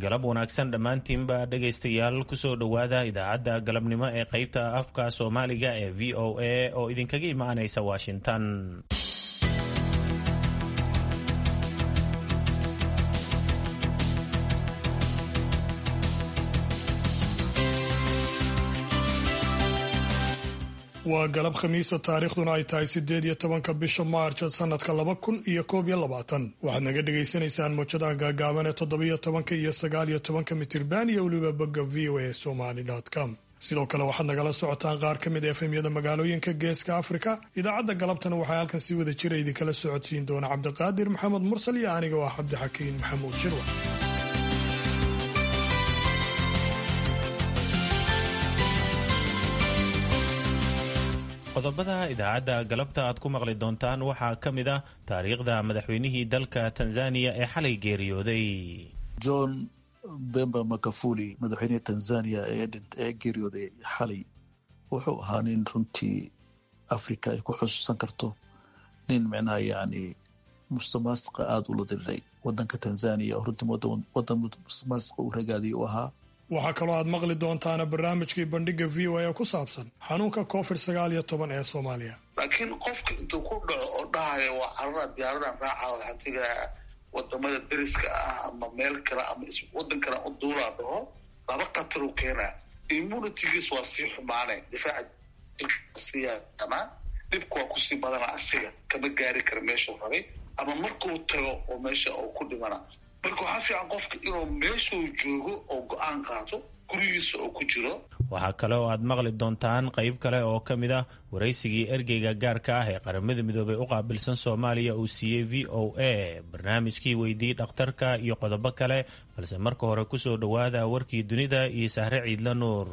galab wanaagsan dhammaantiinba dhegaystayaal kusoo dhowaada idaacadda galabnimo ee qaybta afka soomaaliga ee v o a oo idinkaga imaanaysa washington waa galab khamiisa taariikhduna ay tahay sideed iyo tobanka bisha maarch sanadka laba kun iyo koob iyo labaatan waxaad naga dhagaysanaysaan mowjadaha gaagaaban ee toddobiyo tobanka iyo sagaal iyo tobanka mitirban iyo weliba bogga v o a somaly com sidoo kale waxaad nagala socotaan qaar ka mid a efemyada magaalooyinka geeska afrika idaacadda galabtana waxaa halkan si wada jira idinkala socodsiin doona cabdiqaadir maxamed mursal iyo aniga oo ah cabdixakiin maxamuud shirwa qodobada idaacadda galabta aad ku maqli doontaan waxaa ka mid ah taariikhda madaxweynihii dalka tanzaniya ee xalay geeriyooday john bemba makafuli madaxweynihii tanzania ee geeriyooday xalay wuxuu ahaa nin runtii africa ay ku xusuusan karto nin micnaha yani mustamaasqa aada ula diriray wadanka tanzania oo runtii wadan mustamaasqa uu ragaadiyay u ahaa waxaa kaloo aad maqli doontaana barnaamijkii bandhiga v o a ee ku saabsan xanuunka covid sagaal iyo toban ee soomaaliya laakiin qofka intuu ku dhaco oo dhahayo waa carara diyaaradan raaca waxaa tegaa wadamada deriska ah ama meel kale ama wadan kale u duulaa dhaho laba khatar u keenaa immunitygiis waa sii xumaane difaaca jirkasiiyaama dhibka waa kusii badana asiga kama gaari kara meeshuu rabay ama markuu tago oo meesha uu ku dhimana marka waxaa fiican qofka inuu meeshuu joogo oo go-aan qaato gurigiisa oo ku jiro waxaa kale oo aad maqli doontaan qayb kale oo ka mid ah waraysigii ergeyga gaarka ah ee qaramada midoobey u qaabilsan soomaaliya uu siiyey v o a barnaamijkii weydii dhakhtarka iyo qodobo kale balse marka hore kusoo dhowaada warkii dunida iyo sahre ciidla nuur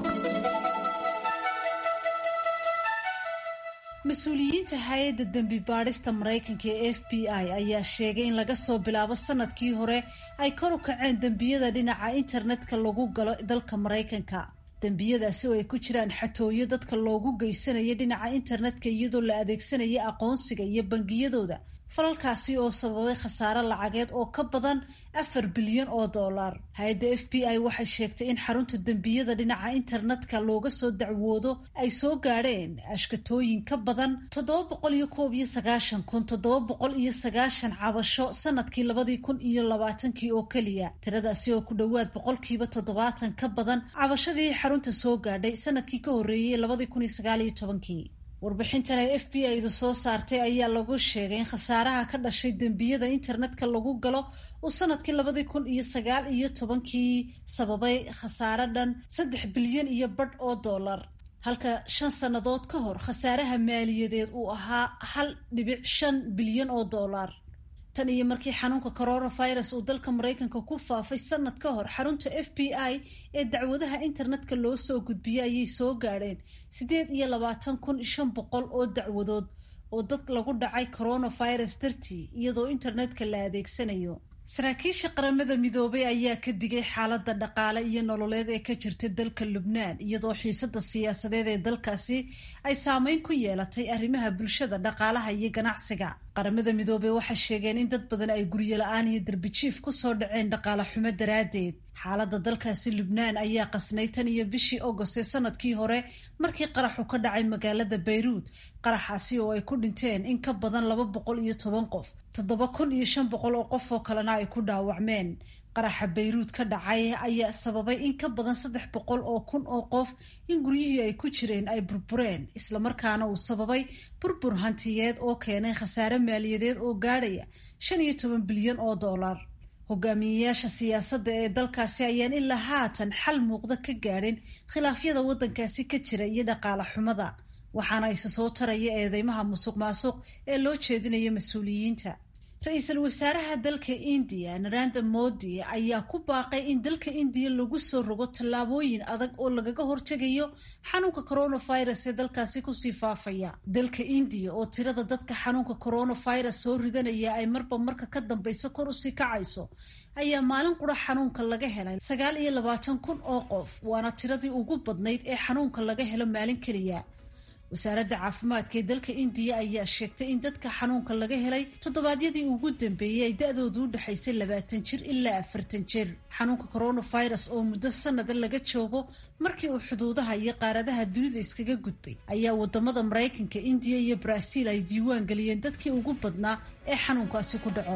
mas-uuliyiinta hay-adda dembi baadhista maraykanka ee f b i ayaa sheegay in laga soo bilaabo sanadkii hore ay kor u kaceen dembiyada dhinaca internetka lagu galo dalka maraykanka dembiyadaasi oo ay ku jiraan xatooyo dadka loogu geysanaya dhinaca internetka iyadoo la adeegsanaya aqoonsiga iyo bangiyadooda falalkaasi oo sababay khasaare lacageed oo ka badan afar bilyan oo dollar hay-adda f b i waxay sheegtay in xarunta dembiyada dhinaca internetka looga soo dacwoodo ay soo gaadheen ashkatooyin ka badan toddoba boqol iyo koob iyo sagaashan kun toddoba boqol iyo sagaashan cabasho sanadkii labadii kun iyo labaatankii oo keliya tiradaasi oo ku dhowaad boqolkiiba toddobaatan ka badan cabashadii xarunta soo gaadhay sanadkii ka horreeyey labadii kun iyo sagaal iyo tobankii warbixintan ay f b i-du soo saartay ayaa lagu sheegay in khasaaraha ka dhashay dembiyada internetka lagu galo uu sanadkii labadii kun iyo sagaal iyo tobankii sababay khasaare dhan saddex bilyan iyo badh oo dollar halka shan sannadood ka hor khasaaraha maaliyadeed uu ahaa hal dhibic shan bilyan oo dollar tan iyo markii xanuunka coronavirus uu dalka maraykanka ku faafay sanad ka hor xarunta f b i ee dacwadaha internetka loo soo gudbiyey ayay soo gaadheen siddeed iyo labaatan kun shan boqol oo dacwadood oo dad lagu dhacay coronavirus dartii iyadoo internetka la adeegsanayo saraakiisha qaramada midoobay ayaa ka digay xaaladda dhaqaale iyo nololeed ee ka jirta dalka lubnaan iyadoo xiisada siyaasadeed ee dalkaasi ay saameyn ku yeelatay arrimaha bulshada dhaqaalaha iyo ganacsiga qaramada midoobey waxay sheegeen in dad badan ay guryo la-aan iyo darbijiif kusoo dhaceen dhaqaale xumo daraaddeed xaaladda dalkaasi lubnaan ayaa qasnay tan iyo bishii agost ee sanadkii hore markii qaraxu ka dhacay magaalada bayruud qaraxaasi oo ay ku dhinteen in ka badan laba boqol iyo toban qof toddoba kun iyo shan boqol oo qof oo kalena ay ku dhaawacmeen qaraxa bayruud ka dhacay ayaa sababay in ka badan saddex boqol oo kun oo qof in guryihii ay ku jireen ay burbureen islamarkaana uu sababay burbur hantiyeed oo keenay khasaare maaliyadeed oo gaadhaya shan iyo toban bilyan oo dollar hogaamiyeyaasha siyaasadda ee dalkaasi ayaan ilaa haatan xal muuqda ka gaadhin khilaafyada waddankaasi ka jira iyo dhaqaale xumada waxaana isa soo taraya eedeymaha musuq maasuq ee loo jeedinayo mas-uuliyiinta ra-iisul wasaaraha dalka indiya naranda modi ayaa ku baaqay in dalka indiya lagu soo rogo tallaabooyin adag oo lagaga hortegayo xanuunka coronavirus ee dalkaasi kusii faafaya dalka indiya oo tirada dadka xanuunka coronavirus soo ridanaya ay marba marka ka dambeyso kor usii kacayso ayaa maalin qura xanuunka laga helay sagaal iyo labaatan kun oo qof waana tiradii ugu badnayd ee xanuunka laga helo maalin keliya wasaaradda caafimaadka ee dalka indiya ayaa sheegtay in dadka xanuunka laga helay toddobaadyadii ugu dambeeyey ay da-doodu u dhexaysay labaatan jir ilaa afartan jir xanuunka coronavirus oo muddo sanada laga joogo markii uu xuduudaha iyo qaaradaha dunida iskaga gudbay ayaa wadamada maraykanka indiya iyo baraaziil ay diiwaan geliyeen dadkii ugu badnaa ee xanuunkaasi ku dhaco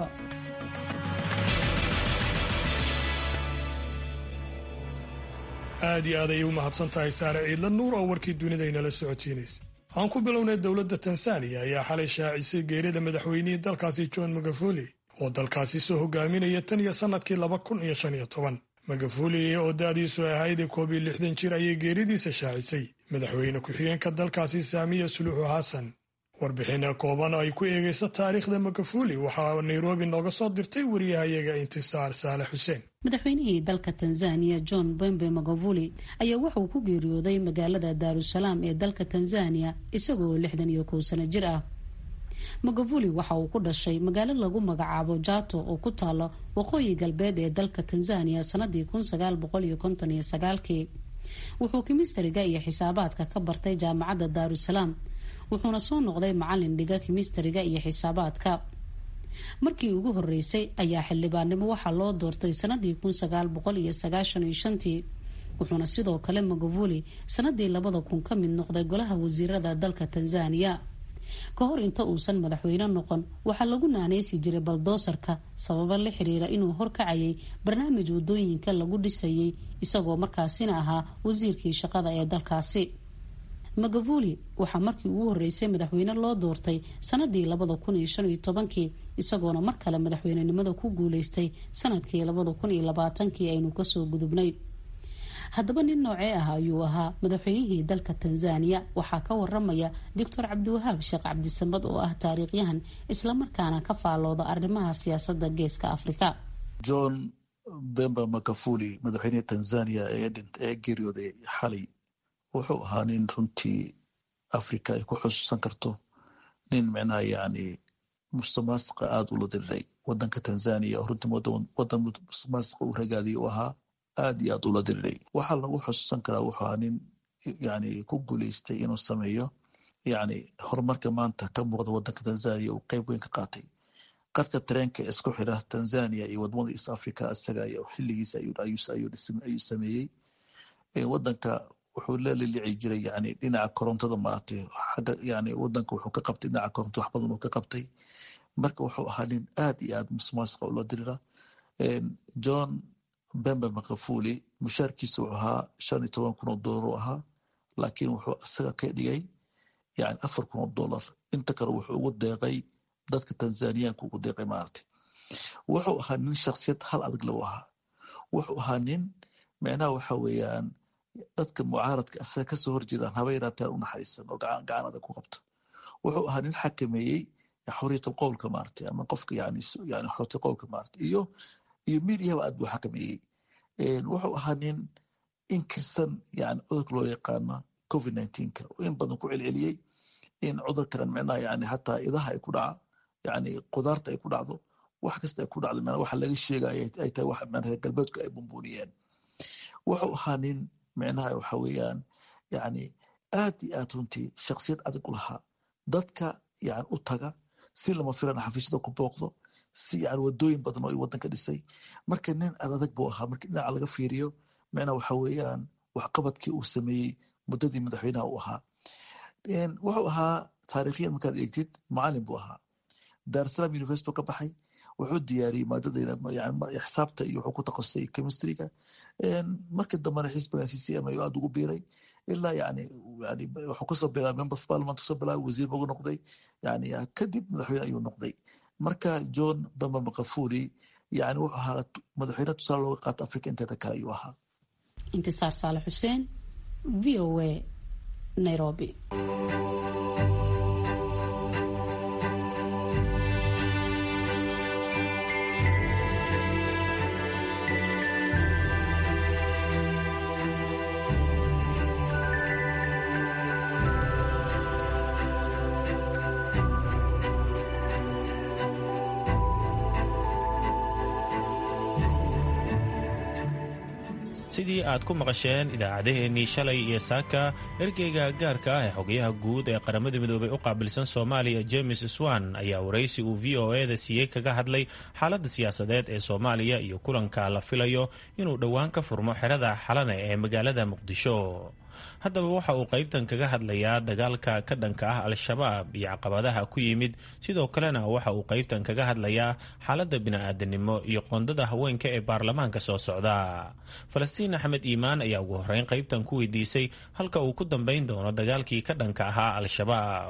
aad iyo aad ayay u mahadsan tahay saare ciidla nuur oo warkii dunidaynala socotiinaysa aan ku bilownay dowladda tansaaniya ayaa xalay shaacisay geerida madaxweynihii dalkaasi john magafuli oo dalkaasi soo hogaaminaya tan iyo sannadkii laba kun iyo shan iyo toban magafuli oo da-diisu ahayd koob iyo lixdan jir ayay geeridiisa shaacisay madaxweyne ku-xigeenka dalkaasi saamiya suluuxu xasan warbixina kooban oo ay ku eegaysa taariikhda magafuli waxaa nairobi nooga soo dirtay wariyahayaga intisaar saalex xuseen madaxweynihii dalka tanzaniya john bembe magavuli ayaa wuxuu ku geeriyooday magaalada daarusalaam ee dalka tanzaniya isagoo lixdan iyo kow sano jir ah magavuli waxa uu ku dhashay magaalo lagu magacaabo jato oo ku taalo waqooyi galbeed ee dalka tanzaniya sanadii kun sagaal boqol iyo konton iyo sagaalkii wuxuu kimistariga iyo xisaabaadka ka bartay jaamacadda daarusalaam wuxuuna soo noqday macalin dhiga kimistariga iyo xisaabaadka markii ugu horeysay ayaa xildhibaannimo waxaa loo doortay sanadii kun sagaal boqol iyo sagaashan iyo shantii wuxuuna sidoo kale magavuli sanadii labada kun ka mid noqday golaha wasiirada dalka tanzaniya ka hor inta uusan madaxweyne noqon waxaa lagu naaneysi jiray baldoosarka sababo la xiriira inuu horkacayay barnaamij wadooyinka lagu dhisayay isagoo markaasina ahaa wasiirkii shaqada ee dalkaasi magavuli waxaa markii ugu horeysay madaxweyne loo doortay sanadii labada kun iyo shan iyo tobankii isagoona mar kale madaxweynenimada ku guuleystay sanadkii labada kun iyo labaatankii aynu kasoo gudubnay haddaba nin noocee ah ayuu ahaa madaxweynihii dalka tanzaniya waxaa ka waramaya doctor cabdiwahaab sheekh cabdisamad oo ah taariikhyahan islamarkaana ka faalooda arrimaha siyaasada geeska afrika john bemba makafuli madaxweynihii tanzania ee geeriyooday xalay wuxuu ahaa nin runtii africa ay ku xusuusan karto nin micnaha yani mustamaasiqa aada ula diriray wadanka tanzania oo runtii wadan mustamaasiqa u ragaadiyay u ahaa aada iyo aada ula diriray waxaa lagu xusuusan karaa wuxuu ahaa nin yani ku guuleystay inuu sameeyo yani horumarka maanta ka muuqda wadanka tanzania uu qeyb weyn ka qaatay qadka tareenka isku xira tanzania iyo wadamada east africa isaga xiligiisa ayuu sameeyey wadanka wuxuu la lilici jiray yani dhinaca korontada maaragtay xagga yani wadanka wuxuu ka qabtay dhinaca korontada wax badan uu ka qabtay marka wuxuu ahaa nin aada iyo aada musmaasiqa ula dirira john bembe makafuli mushaarkiisa wuxuu ahaa shan iyo toban kun oo dollar u ahaa laakiin wuxuu isaga ka dhigay yani afar kun oo dollar inta kale wuxuu ugu deeqay dadka tanzaniyaanka ugu deeqay maaragtay wuxuu ahaa nin shaksiyad hal adag lagu ahaa wuxuu ahaa nin micnaha waxa weeyaan dadka mucaaradka asaga kasoo horjeedaan haba yaraataan u naxariisan oo gacan adag ku qabto wuxuu ahaa nin xakameeyey xoriyat qowlka maaragtay ama qofka yani yani xoriyat qowlka maaragtay iyo iyo mediahaba aad buu xakameeyey wuxuu ahaa nin inkirsan yani cudurka loo yaqaano covid nineteenka oo in badan ku celceliyey in cudurkan micnaha yani hataa idaha ay ku dhaca yani qudaarta ay ku dhacdo wax kasta ay ku dhacdo micnaha waxa laga sheegaya ay tahay wax micnaha galbeedku ay bumbuuniyeen wuxuu ahaa nin micnaha waxa weeyaan yani aad iyo aad runtii shaksiyad adag u lahaa dadka yani u taga si lama filan xafiisyada ku booqdo si yani wadooyin badan oo wadanka dhisay marka nin aad adag buu ahaa marka dhinaca laga fiiriyo micnaha waxa weeyaan waxqabadkii uu sameeyey muddadii madaxweynaha u ahaa wuxuu ahaa taarikhyan markaad eegtid macalin buu ahaa daarsalam university ka baxay wuxuu diyaariyey maadada xisaabta iyo wuxuu ku takhasusay chemistryga markii dambena xisbigan c c m ayuu aada ugu biiray ilaa yani yani wuxuu kasoo bilaabay member of parliament kasoo bilaabay wasiir buu noqday yani kadib madaxweyne ayuu noqday marka john bamba makafuli yani wuxuu ahaa madaxweyne tusaale looga qaata africa inteeda kale ayuu ahaa intisaar saale xuseen v o a nairobi sidii aad ku maqasheen idaacadeheennii shalay iyo saaka ergeyga gaarka ah ee xogayaha guud ee qaramada midoobay u qaabilsan soomaaliya james swan ayaa waraysi uu v o e da siiyey kaga hadlay xaaladda siyaasadeed ee soomaaliya iyo kulanka la filayo inuu dhowaan ka furmo xerada xalane ee magaalada muqdisho haddaba waxa uu qaybtan kaga hadlayaa dagaalka ka dhanka ah al-shabaab iyo caqabadaha ku yimid sidoo kalena waxa uu qaybtan kaga hadlayaa xaaladda bini-aadanimo iyo qoondada haweenka ee baarlamaanka soo socda falastiin axmed iimaan ayaa ugu horreyn qaybtan ku weydiisay halka uu ku dambayn doono dagaalkii ka dhanka ahaa al-shabaab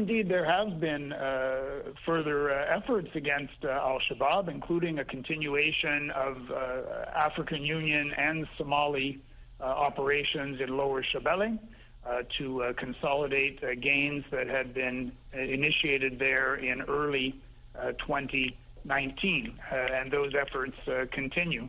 Uh, operations in Lower Shabelle uh, to uh, consolidate gains that had been initiated there in early 2019, and those efforts continue.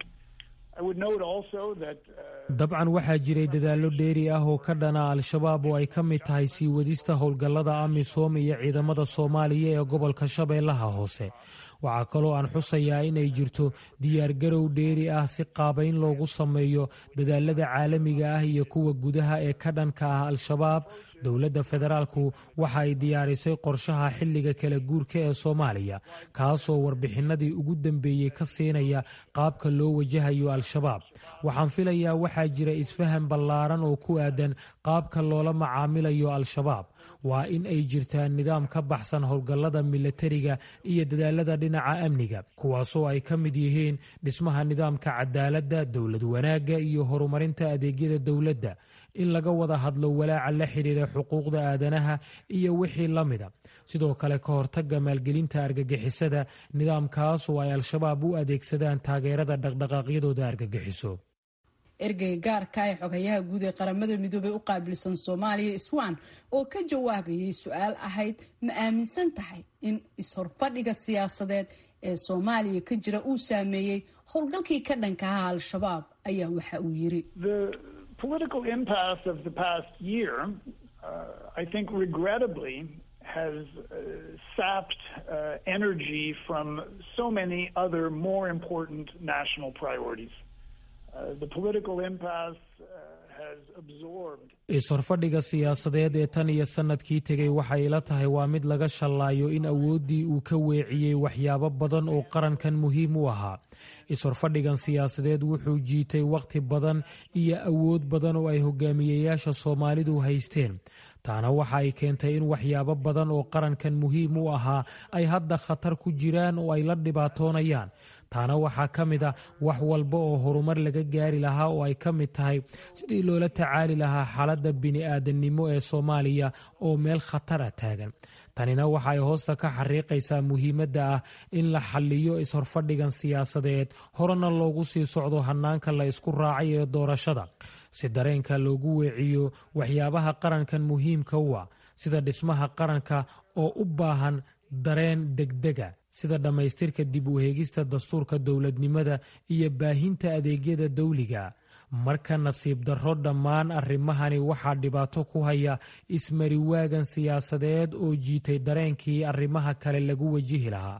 I would note also that. dabcan waxaa jiray dadaallo dheeri ah oo ka dhana al-shabaab oo ay ka mid tahay sii wadista howlgallada amisom iyo ciidamada soomaaliya ee gobolka shabeellaha hoose waxaa kaloo aan xusayaa inay jirto diyaargarow dheeri ah si qaabayn loogu sameeyo dadaalada caalamiga ah iyo kuwa gudaha ee ka dhanka ah al-shabaab dowladda federaalku waxa ay diyaarisay qorshaha xilliga kala guurka ee soomaaliya kaasoo warbixinadii ugu dambeeyey ka siinaya qaabka loo wajahayo al-shabaab waxaan filayaa waxaa jira isfahan ballaaran oo ku aadan qaabka loola macaamilayo al-shabaab waa in ay jirtaan nidaam ka baxsan howlgallada milatariga iyo dadaalada dhinaca amniga kuwaasoo ay ka mid yihiin dhismaha nidaamka cadaaladda dowlad wanaagga iyo horumarinta adeegyada dowladda in laga wada hadlo walaaca la xidhiira xuquuqda aadanaha iyo wixii la mida sidoo kale ka hortagga maalgelinta argagixisada nidaamkaas oo ay al-shabaab u adeegsadaan taageerada dhaqdhaqaaqyadooda argagixiso ergeyga gaarka ee xogayaha guud ee qaramada midoobey u qaabilsan soomaaliya iswan oo ka jawaabayay su-aal ahayd ma aaminsan tahay in is-horfadhiga siyaasadeed ee soomaaliya ka jira uu saameeyey howlgalkii ka dhanka aha al-shabaab ayaa waxa uu yiri political impasse of the past year, uh, I think regrettably has uh, sapped uh, energy from so many other more important national priorities. the political impasse has absorbed is-horfadhiga siyaasadeed ee tan iyo sannadkii tegey waxay ila tahay waa mid laga shallaayo in awooddii uu ka weeciyey waxyaabo badan oo qarankan muhiim u ahaa is-horfadhigan siyaasadeed wuxuu jiitay wakhti badan iyo awood badan oo ay hogaamiyeyaasha soomaalidu haysteen taana waxa ay keentay in waxyaabo badan oo qarankan muhiim u ahaa ay hadda khatar ku jiraan oo ay la dhibaatoonayaan taana waxaa ka mid a wax walba oo horumar laga gaari lahaa oo ay ka mid tahay sidii loola tacaali lahaa xaaladda bini-aadannimo ee soomaaliya oo meel khatara taagan tanina waxa ay hoosta ka xariiqaysaa muhiimadda ah in la xalliyo is-horfadhigan siyaasadeed horena loogu sii socdo hannaanka la isku raacay ee doorashada si dareenka loogu weeciyo waxyaabaha qarankan muhiimka u ah sida dhismaha qaranka oo u baahan dareen degdega sida dhammaystirka dib u heegista dastuurka dowladnimada iyo baahinta adeegyada dawliga marka nasiib darro dhammaan arrimahani waxaa dhibaato ku haya ismariwaagan siyaasadeed oo jiitay dareenkii arrimaha kale lagu wajihi lahaa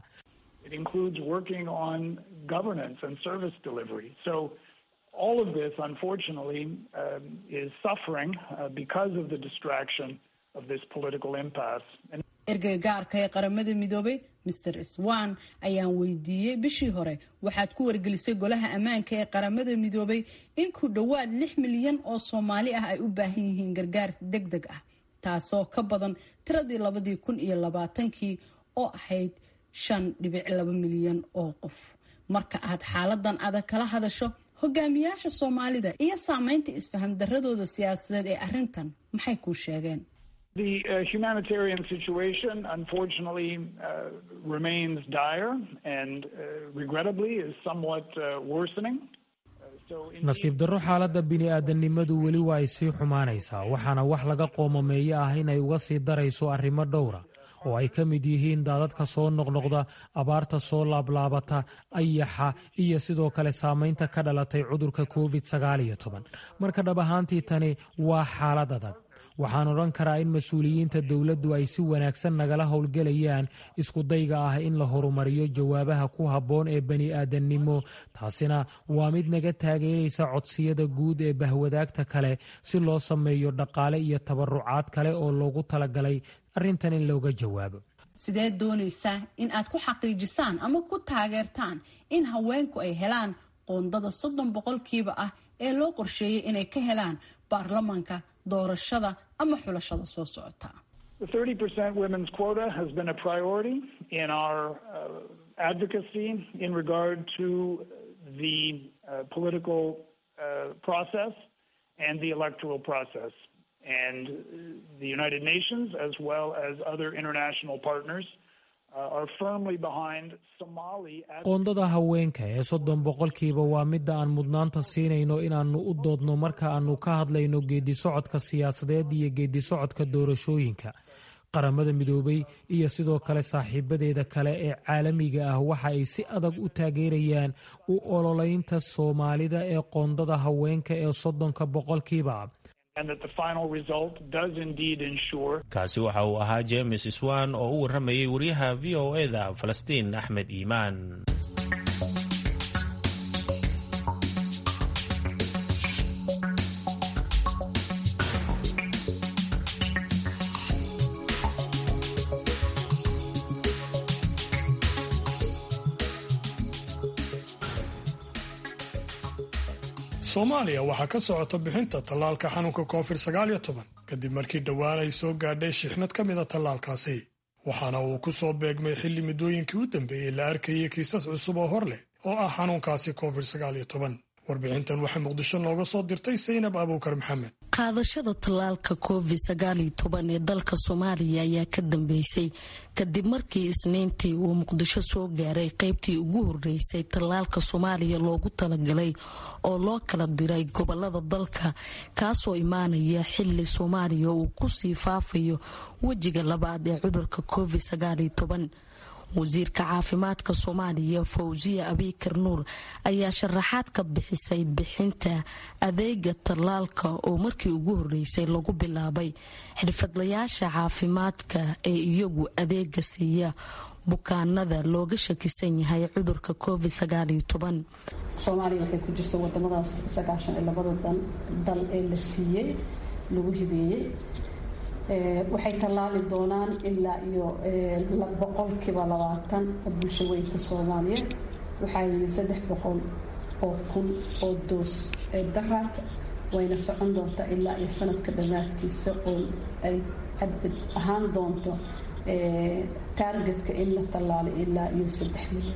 all of this, unfortunately, um, is suffering uh, because of the distraction of this political impasse. And ergey gaarka ee qaramada midoobay mr swan ayaan weydiiyey bishii hore waxaad ku wargelisay golaha ammaanka ee qaramada midoobay in ku dhowaad lix milyan oo soomaali ah ay u baahan yihiin gargaar deg deg ah taasoo ka badan tiradii labadii kun iyo labaatankii oo ahayd shan dhibic laba milyan oo qof marka aad xaaladan adag kala hadasho hogaamiyaasha soomaalida iyo saameynta isfaham daradooda siyaasadeed ee arrintan maxay kuu sheegeen The uh, humanitarian situation, unfortunately, uh, remains dire and uh, regrettably is somewhat worsening. nasiib darro xaaladda bini-aadannimadu weli waa ay sii xumaanaysaa waxaana wax laga qoomameeyo ah inay uga sii darayso arrimo dhowra oo ay ka mid yihiin daadadka soo noqnoqda abaarta soo laablaabata ayaxa iyo sidoo kale saamaynta ka dhalatay cudurka covid sagaal iyo toban marka dhab ahaantii tani waa xaalad adag waxaan odhan karaa in mas-uuliyiinta dowladdu ay si wanaagsan nagala howlgelayaan iskudayga ah in la horumariyo jawaabaha ku habboon ee bani-aadannimo taasina waa mid naga taageeraysa codsiyada guud ee bahwadaagta kale si loo sameeyo dhaqaale iyo tabarucaad kale oo loogu talagalay arrintan in looga jawaabo sidee doonaysaa in aad ku xaqiijisaan ama ku taageertaan in haweenku ay helaan qoondada soddon boqolkiiba ah ee loo qorsheeyay inay ka helaan baarlamanka doorashada ama xulashada soo socota The 30% women's quota has been a priority in our uh, advocacy in regard to the uh, political uh, process and the electoral process. And the United Nations, as well as other international partners, are firmly behind Somali. qoondada haweenka ee soddon boqolkiiba waa midda aan mudnaanta siinayno inaannu u doodno marka aannu ka hadlayno geeddi-socodka siyaasadeed iyo geeddi-socodka doorashooyinka qaramada midoobay iyo sidoo kale saaxiibadeeda kale ee caalamiga ah waxa ay si adag u taageerayaan u ololeynta soomaalida ee qoondada haweenka ee soddonka boqolkiiba kaasi waxa uu ahaa james swan oo u warramayay wariyaha v o eda falastiin axmed iimaan soomaaliya waxaa ka socota bixinta tallaalka xanuunka covid sagaal iyo toban kadib markii dhowaan ay soo gaadhay shixnad ka mida tallaalkaasi waxaana uu ku soo beegmay xilli muddooyinkii u dambeeyey la arkayay kiisas cusub oo hor leh oo ah xanuunkaasi covid sagaal iyo toban warbixintan waxay muqdisho nooga soo dirtay saynab abuukar maxamed qaadashada tallaalka covid sagaaliyo toban ee dalka soomaaliya ayaa ka dambeysay kadib markii isniintii uu muqdisho soo gaaray qeybtii ugu horeysay tallaalka soomaaliya loogu talagalay oo loo kala diray gobolada dalka kaasoo imaanaya xili soomaaliya uu kusii faafayo wejiga labaad ee cudurka covid sagaaliyo toban wasiirka caafimaadka soomaaliya fawsiya abiikar nuur ayaa sharaxaad ka bixisay bixinta adeega tallaalka oo markii ugu horeysay lagu bilaabay xirfadlayaasha caafimaadka ee iyagu adeega siiya bukaanada looga shakisan yahay cudurka covid soomaaliya waxay ku jirta wadamadaas sagaashan iyo labada dal ee la siiyey lagu hibeeyey waxay tallaali doonaan ilaa iyo boqolkiiba labaatan bulsho weynta soomaaliyeed waxaa yimi saddex boqol oo kun oo doos daraad wayna socon doontaa ilaa iyo sanadka dhammaadkiisa oo ay cadad ahaan doonto taargetka in la tallaalay ilaa iyo saddex milyan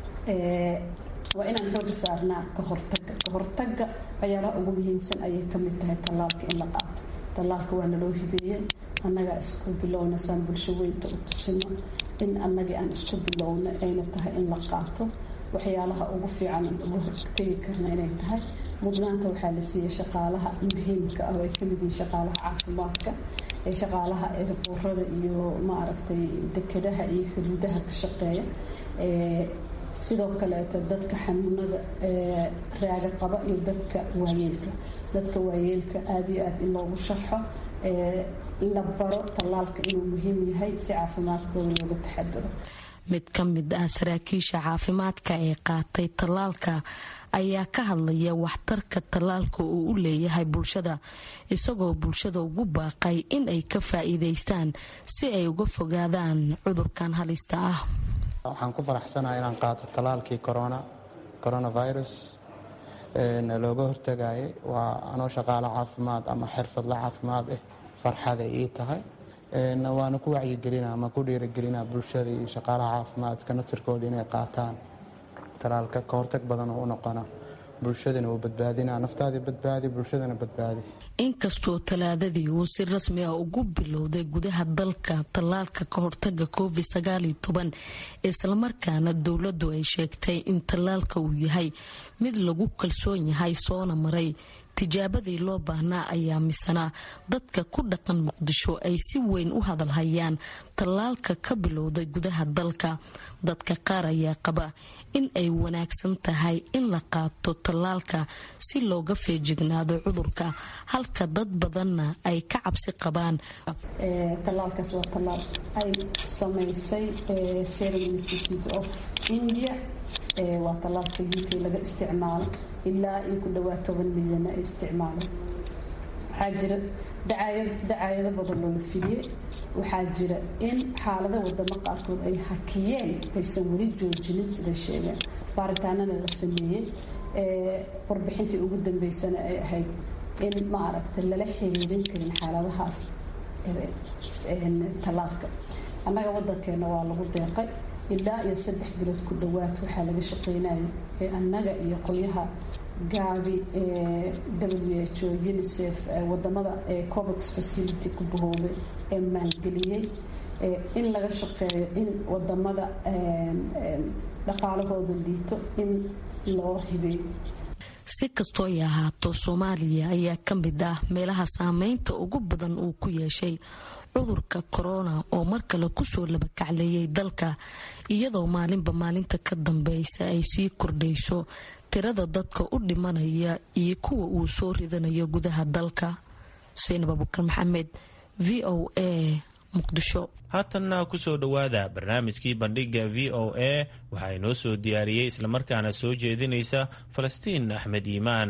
waa inaan xooga saarnaa ka hortaga ka hortaga waxyaalaha ugu muhiimsan ayay ka mid tahay tallaalka in la qaato tallaalka waa naloo hibeeyey annagaa isku bilowna saan bulsho weynta u tusino in annagii aan isku bilowna ayna tahay in la qaato waxyaalaha ugu fiican uga hortegi karna inay tahay mudnaanta waxaa la siiyey shaqaalaha muhiimka ah oo ay kamid yihiin shaqaalaha caafimaadka ee shaqaalaha eeraboorada iyo maaragtay dekedaha iyo xuduudaha ka shaqeeya sidoo kaleeto dadka xanuunada raaga qaba iyo dadka waayeelka dadka waayeelka aada iyo aad in loogu sharxo la baro tallaalka inuu muhiim yahay si caafimaadkooda looga taxadiro mid ka mid ah saraakiisha caafimaadka ee qaatay tallaalka ayaa ka hadlaya waxtarka tallaalka uu u leeyahay bulshada isagoo bulshada ugu baaqay in ay ka faa'iidaystaan si ay uga fogaadaan cudurkan halista ah waxaan ku faraxsanahay inaan qaato tallaalkii corona coronavirus looga hortagayay waa anoo shaqaalo caafimaad ama xirfadla caafimaad ah farxaday ii tahay waana ku wacyigelina ama ku dhiirigelina bulshada iyo shaqaalaha caafimaadka nasirkooda inay qaataan talaalka ka hortag badan oo u noqona bulshadana uu badbaadina naftaadii badbaadi bulshadana badbaadi inkastoo talaadadii uu si rasmi ah ugu bilowday gudaha dalka tallaalka ka hortaga covid sagaaliyo toban islamarkaana dowladdu ay sheegtay in tallaalka uu yahay mid lagu kalsoon yahay soona maray tijaabadii loo baahnaa ayaa misana dadka ku dhaqan muqdisho ay si weyn u hadalhayaan tallaalka ka bilowday gudaha dalka dadka qaar ayaa qaba in ay wanaagsan tahay in la qaato tallaalka si looga feejignaado cudurka halka dad badanna ay ka cabsi qabaan tallaalkaas waa tallaal ay samaysay serum institute of india waa tallaalka u k laga isticmaalo ilaa iyo ku dhawaad toban milyan ay isticmaaleen waxaa jira dacaayado badan loola fidiyey waxaa jira in xaalada wadamo qaarkood ay hakiyeen aysan weli joojinin siday sheegeen baaritaanana la sameeyey warbixintii ugu dambeysana ay ahayd in ma aragta lala xiriirin karin xaaladahaas tallaalka annaga wadankeena waa lagu deeqay ilaa iyo saddex bilood ku dhowaad waxaa laga shaqeynaya annaga iyo qolyaha gaabi w h o unicef wadamada covax facility ku bahoobay ee maalgeliyey in laga shaqeeyo in wadamada dhaqaalahooda liito in loo hibeeyo si kastoo ay ahaato soomaaliya ayaa ka mid ah meelaha saameynta ugu badan uu ku yeeshay cudurka korona oo mar kale kusoo labakacleeyay dalka iyadoo maalinba maalinta ka dambeysa ay sii kordhayso tirada dadka u dhimanaya iyo kuwa uu soo ridanayo gudaha dalka xuseen abubakar maxamed v o a muqdisho haatanna kusoo dhowaada barnaamijkii bandhiga v o a waxaa inoo soo diyaariyey islamarkaana soo jeedinaysa falastiin axmed iimaan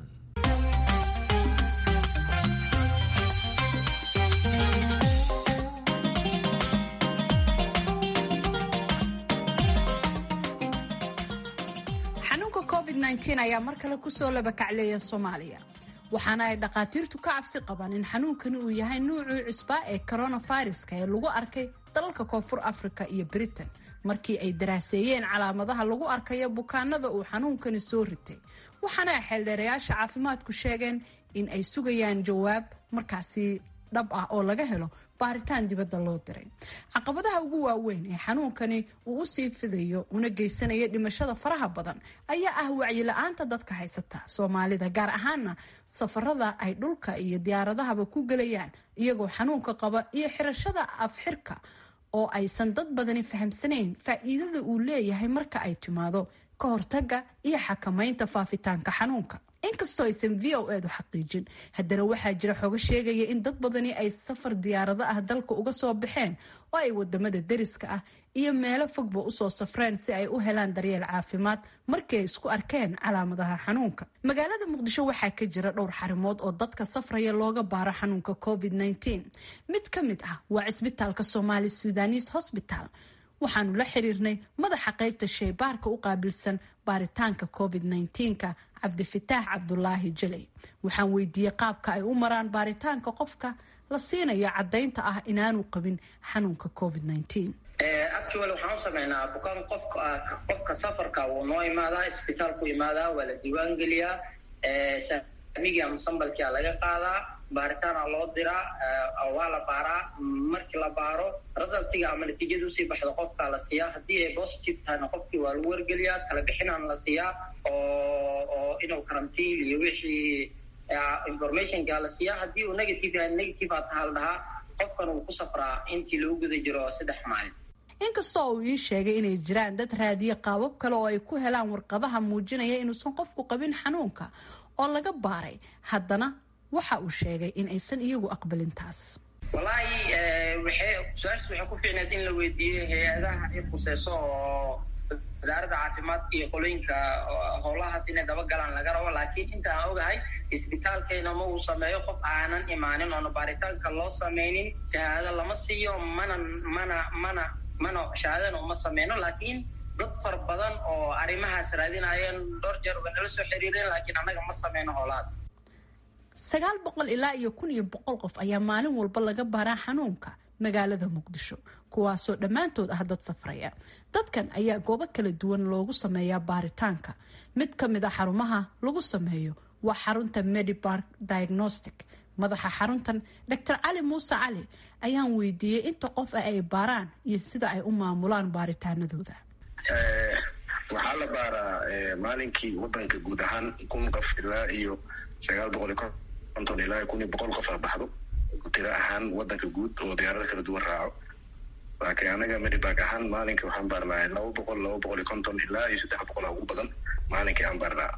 xanuunka covid ayaa mar kale kusoo labakacleeya soomaaliya waxaana ay dhakhaatiirtu ka cabsi qabaan in xanuunkani uu yahay nuucii cusbaa ee coronaviruska ee lagu arkay dalalka koonfur africa iyo britain markii ay daraaseeyeen calaamadaha lagu arkayo bukaanada uu xanuunkani soo ritay waxaana ay xeeldheerayaasha caafimaadku sheegeen in ay sugayaan jawaab markaasi dhab ah oo laga helo baaritaan dibadda loo diray caqabadaha ugu waaweyn ee xanuunkani uu usii fidayo una geysanaya dhimashada faraha badan ayaa ah wacyi-la-aanta dadka haysata soomaalida gaar ahaana safarada ay dhulka iyo diyaaradahaba ku gelayaan iyagoo xanuunka qaba iyo xirashada afxirka oo aysan dad badani fahamsanayn faa-iidada uu leeyahay marka ay timaado ka hortaga iyo xakamaynta faafitaanka xanuunka inkastoo aysan v o edu xaqiijin haddana waxaa jira xogo sheegaya in dad badani ay safar diyaarado ah dalka uga soo baxeen oo ay wadamada deriska ah iyo meelo fogba usoo safreen si ay u helaan daryeel caafimaad markii ay isku arkeen calaamadaha xanuunka magaalada muqdisho waxaa ka jira dhowr xarimood oo dadka safraya looga baaro xanuunka covid mid ka mid ah waa cisbitaalka somaali sudanis hosbital waxaanu la xiriirnay madaxa qaybta sheybaarka u qaabilsan baaritaanka covid ka cabdifitaax cabdulaahi jaley waxaan weydiiyey qaabka ay u maraan baaritaanka qofka la siinayo cadaynta ah inaanu qabin xanuunka covid actual waxaan u sameynaa bukaan qofka qofka safarka wuu noo imaadaa isbitaalku imaadaa waa la diiwaan geliyaa saamigii ama sambalkia laga qaadaa baaritaana loo diraa waa la baaraa markii la baaro resultiga ama natiijada usii baxda qofkaa la siiyaa haddii ay positive tahayna qofkii waa lagu wargeliyaa kala bixinaan la siiyaa oo oo inuu karantiin iyo wixii informationka la siiyaa haddii uu negative yahay negative aa taha la dhahaa qofkan uu ku safraa intii lagu guda jiro saddex maalin inkastoo uu ii sheegay inay jiraan dad raadiye qaabab kale oo ay ku helaan warqadaha muujinaya inuusan qofku qabin xanuunka oo laga baaray haddana waxa uu sheegay in aysan iyagu aqbalin taas wallaahi waxay su-aashaas waxay ku fiicneed in la weydiiyo hay-adaha ay khuseyso oo wasaaradda caafimaadka iyo qolooyinka howlahaas inay dabagalaan laga rabo laakiin inta aan ogahay isbitaalkeena ma uu sameeyo qof aanan imaanin oona baaritaanka loo sameynin shahaado lama siiyo mana mana mana mana shahaadana uma sameyno laakiin dad fara badan oo arrimahaas raadinayeen dhowr jeer way nala soo xiriireen laakiin annaga ma sameyno howlahaas sagaal boqol ilaa iyo kun iyo boqol qof ayaa maalin walba laga baaraa xanuunka magaalada muqdisho kuwaasoo dhammaantood ah dad safraya dadkan ayaa goobo kala duwan loogu sameeyaa baaritaanka mid ka mid a xarumaha lagu sameeyo waa xarunta medibark diagnostic madaxa xaruntan doctor cali muuse cali ayaan weydiiyey inta qof ah ay baaraan iyo sida ay u maamulaan baaritaanadooda waxaa la baaraa maalinkii wadanka guud ahaan kun qof ilaa iyo sagaal boqol iyo konton ilaa kun iyo boqol qof a baxdo tiro ahaan wadanka guud oo diyaarado kala duwan raaco laakiin anaga medibag ahaan maalinka waxaan baarnaa laba boqol laba boqol iyo konton ilaa iyo saddex boqol a ugu badan maalinkii aan baarnaa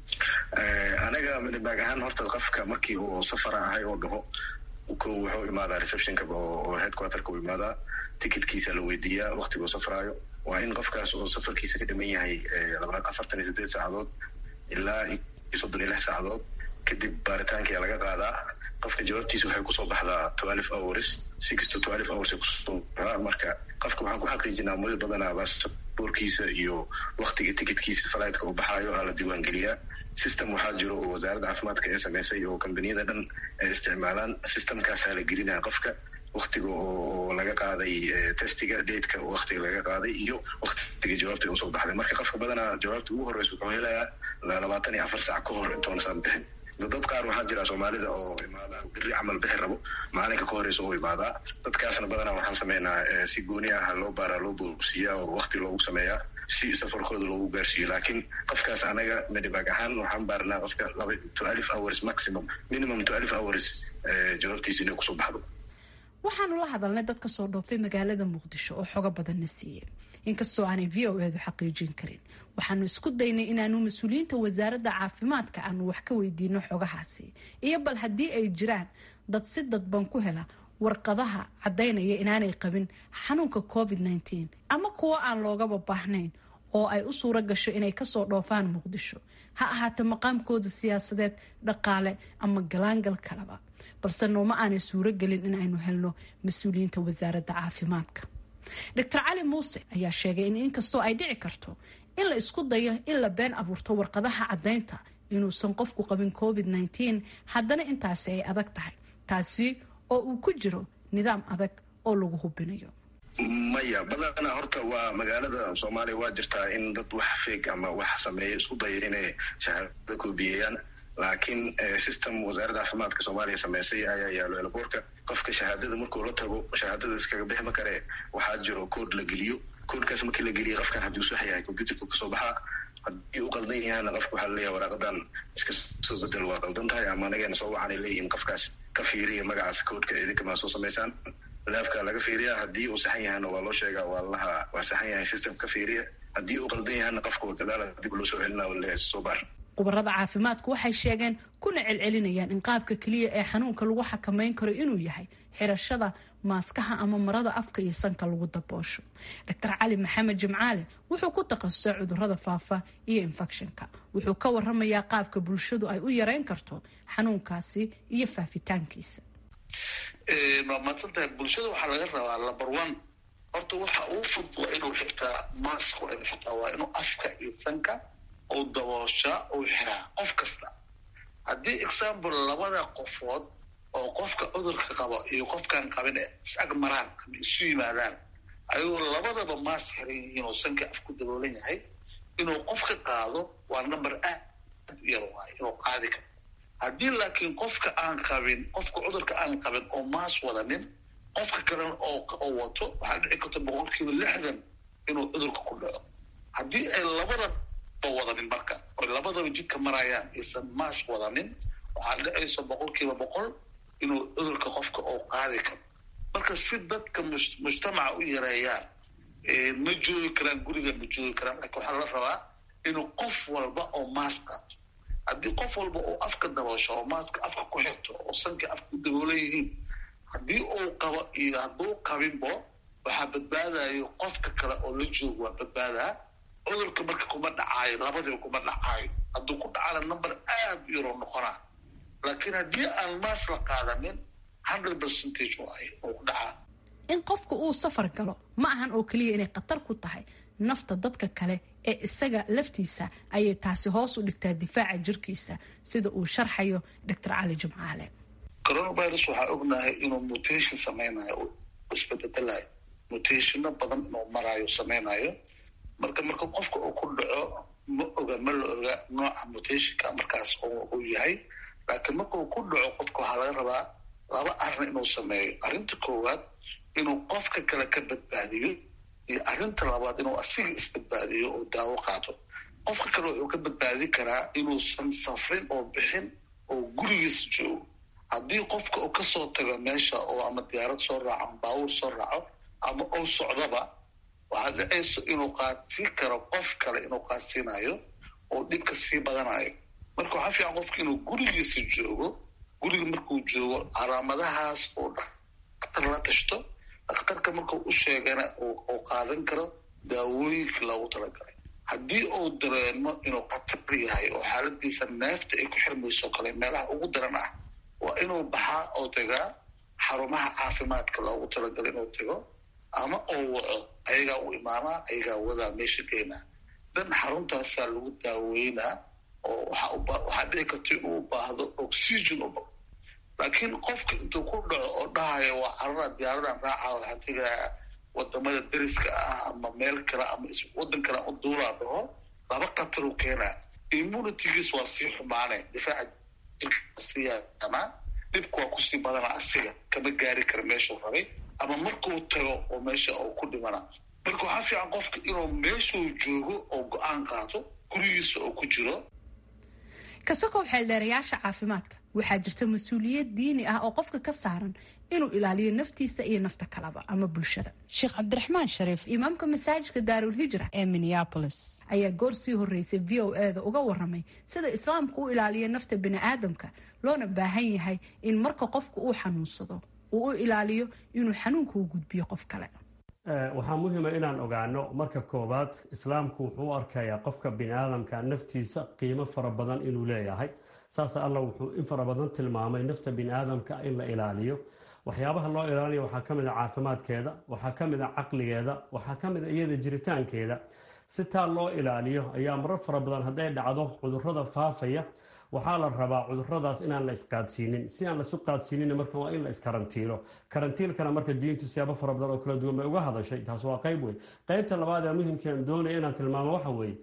anaga medibag ahaan horta qofka markii uu safara ahay oo dhaho ko wuxuu imaadaa receptionka oo headquarterka u imaadaa ticketkiisa la weydiiyaa waktiguu safraayo waa in qofkaas oo safarkiisa ka dhiman yahay afartan iyo sideed saacadood ilaa iyo soddon iyo lix saacadood kadib baaritaankia laga qaadaa qofka jawaabtiisa waxay kusoo baxdaa twelve hours six to twelve hours kusoo baxdaa marka qofka waxaan ku xaqiijinaa muddo badanaa baasaboorkiisa iyo waktiga ticketkiisa fligtka uu baxaayo aa la diiwaangeliyaa system waxaa jiro oo wasaaradda caafimaadka ee samaysay oo kambaniyada dhan ay isticmaalaan systemkaasaa la gelinaya qofka waktiga oo laga qaaday testiga dateka waktiga laga qaaday iyo waktiga jawaabta usoo baxday marka qofka badanaa jawaabta ugu horeysa wuxuu helayaa labaatan iyo afar saac ka hor intoonasaan bixin dad qaar waxaa jira soomaalida oo imaada beri camal bixi rabo maalinka ka horeysa oo imaadaa dadkaasna badanaa waxaan sameynaa si gooni ah loo baaraa loo boobsiiyaa oo wakti loogu sameeyaa si safarkooda loogu gaarsiiyo laakiin qofkaas anaga medibag ahaan waxaan baarnaa qofka laba twelve hours maximum minimum twelve hours jawaabtiisa inay kusoo baxdo waxaanu la hadalnay dad kasoo dhoofay magaalada muqdisho oo xogo badanna siiyey inkastoo aanay v o edu xaqiijin karin waxaanu isku daynay inaanu mas-uuliyiinta wasaaradda caafimaadka aanu wax ka weydiino xogahaasi iyo bal haddii ay jiraan dad si dadban ku hela warqadaha caddaynaya inaanay qabin xanuunka covid nteen ama kuwo aan loogaba baahnayn oo ay u suuro gasho inay kasoo dhoofaan muqdisho ha ahaata maqaamkooda siyaasadeed dhaqaale ama galaangal kaleba balse nooma aanay suuro gelin in aynu helno mas-uuliyiinta wasaaradda caafimaadka doctor cali muuse ayaa sheegay in inkastoo ay dhici karto in la isku dayo in la been abuurto warqadaha caddaynta inuusan qofku qabin covid nteen haddana intaasi ay adag tahay taasi oo uu ku jiro nidaam adag oo lagu hubinayo maya badanaa horta waa magaalada soomaaliya waa jirtaa in dad wax feeg ama wax sameeya isku daya inay shahaadada koobiyeyaan laakiin system wasaaradda caafimaadka soomaaliya sameysay ayaa yaalo elaboorka qofka shahaadada markuu la tago shahaadada iskaga bixi ma kare waxaa jiro kood la geliyo koodkaas markii la geliya qofkan haddii usax yahay computerka kasoo baxaa haddii u qaldan yahana qofka waxaa laleeyahay waraaqadan iska soo bedel waa qaldan tahay ama anagana soo wacanay leeyihiin qofkaas ka fiiriya magacaas koodka idinka maa soo samaysaan laafka laga fiiriya haddii uu saxan yahana waa loo sheegaa waa laha waa saxan yahay system ka fiiriya haddii uu qaldan yahana qofka gadaala dib loo soo celina leeyahay soo baar khubarada caafimaadku waxay sheegeen kuna celcelinayaan in qaabka keliya ee xanuunka lagu xakameyn karo inuu yahay xirashada maaskaha ama marada afka iyo sanka lagu daboosho doctor cali maxamed jimcaale wuxuu ku takhasusay cudurada faafa iyo infectionka wuxuu ka waramayaa qaabka bulshadu ay u yareyn karto xanuunkaasi iyo faafitaankiisa waa maadsantahay bulshada waxaa laga rabaa number one horta waxa uu fud waa inuu xirtaa mask waa inuu xirtaa waa inuu afka iyo sanka uu dabooshaa uu xiraa qof kasta haddii example labada qofood oo qofka cudurka qabo iyo qofkaan qabin is ag maraan ama isu yimaadaan ayagoo labadaba maas xiran yihiin oo sanka af ku daboolan yahay inuu qofka qaado waa number aad u yar waayo inuu qaadi karo haddii laakiin qofka aan qabin qofka cudurka aan qabin oo maas wadanin qofka kalena oo wato waxaa dhici karta boqolkiiba lixdan inuu cudurka ku dhaco haddii ay labada wadanin marka oy labadaba jidka marayaan aysan maas wadanin waxaa dhicaysa boqolkiiba boqol inuu cudurka qofka oo qaadi karo marka si dadka mujtamaca u yareeyaan ma joogi karaan guriga ma joogi karaan laakiin waxaa la rabaa inuu qof walba oo maas qaato haddii qof walba uu afka daboosho oo maaska afka ku xirto oo sanka afka ku daboolan yihiin haddii uu qabo iyo hadduu qabinbo waxaa badbaadayo qofka kale oo la joogo waa badbaadaa cudurka marka kuma dhacaayo labadiba kuma dhacaayo hadduu ku dhacana number aad u yaroo noqonaa laakiin haddii aan maas la qaadanin hundred percentage waayo oo ku dhacaa in qofka uu safar galo ma ahan oo keliya inay khatar ku tahay nafta dadka kale ee isaga laftiisa ayay taasi hoos u dhigtaa difaaca jirkiisa sida uu sharxayo doctor cali jimcaale coronavirus waxaa ognahay inuu mutation sameynayo oo isbededelayo mutationo badan inuu maraayo sameynayo marka marka qofka uu ku dhaco ma oga ma la oga nooca mutationka markaas uu yahay laakiin marka uu ku dhaco qofka waxaa laga rabaa laba arrin inuu sameeyo arrinta koowaad inuu qofka kale ka badbaadiyo iyo arrinta labaad inuu asiga isbadbaadiyo oo daawo qaato qofka kale wuxuu ka badbaadin karaa inuusan safrin oo bixin oo gurigiis joogo haddii qofka uu kasoo tago meesha oo ama diyaarad soo raaco ama baabuur soo raaco ama ou socdaba waxaa dhacayso inuu qaadsiin karo qof kale inuu qaadsiinayo oo dhibka sii badanayo marka waxaa fiican qofka inuu gurigiisa joogo guriga markuu joogo calaamadahaas oo dhakhtar la tashto dhakhtarka markuu u sheegana uu qaadan karo daawooyinka loogu talagalay haddii uu dareemo inuu khatar yahay oo xaaladiisa neefta ay ku xirmayso kale meelaha ugu daran ah waa inuu baxaa oo tagaa xarumaha caafimaadka loogu talagalay inuu tago ama oo waco ayagaa u imaanaa ayagaa wadaa meesha geynaa dan xaruntaasaa lagu daaweynaa oo waxaa dhici karta inuu u baahdo oxygen u laakiin qofka intuu ku dhaco oo dhahayo waa carara diyaaradan raaca waxaa tegaa wadamada deriska ah ama meel kale ama wadan kale u duulaa dhaho laba khatar u keenaa immunitygiis waa sii xumaane difaaca jirkasiiyaanaa dhibku waa kusii badana asiga kama gaari kara meeshuu rabay ama markuu tago oo meesha uu ku dhimana marka waxaa fiican qofka inuu meeshuu joogo oo go-aan qaato gurigiisa oo ku jiro kasakow xeeldheerayaasha caafimaadka waxaa jirta mas-uuliyad diini ah oo qofka ka saaran inuu ilaaliyo naftiisa iyo nafta kalaba ama bulshada sheekh cabdiraxmaan shariif imaamka masaajidka daarul hijra ee minneapolis ayaa goor sii horeysay v o e da uga waramay sida islaamku u ilaaliyo nafta biniaadamka loona baahan yahay in marka qofku uu xanuunsado uu u ilaaliyo inuu xanuunka u gudbiyo qof kale waxaa muhiima inaan ogaano marka koowaad islaamku wuxuu u arkayaa qofka biniaadamka naftiisa qiimo fara badan inuu leeyahay saas alla wuxuu in fara badan tilmaamay nafta biniaadamka in la ilaaliyo waxyaabaha loo ilaaliya waxaa ka mid a caafimaadkeeda waxaa ka mid a caqligeeda waxaa ka mid a iyada jiritaankeeda si taa loo ilaaliyo ayaa marar fara badan hadday dhacdo cudurrada faafaya waxaa la rabaa cuduradaas inaan la isqaadsiinin si aan laisu qaadsiinin marka waa in la iskarantiilo karantiilkana marka diintu siyaabo fara badan oo kala duwan bay uga hadashay taas waa qayb wey qaybta labaad ee muhimkaan doonaya inaan tilmaamo waxa weeye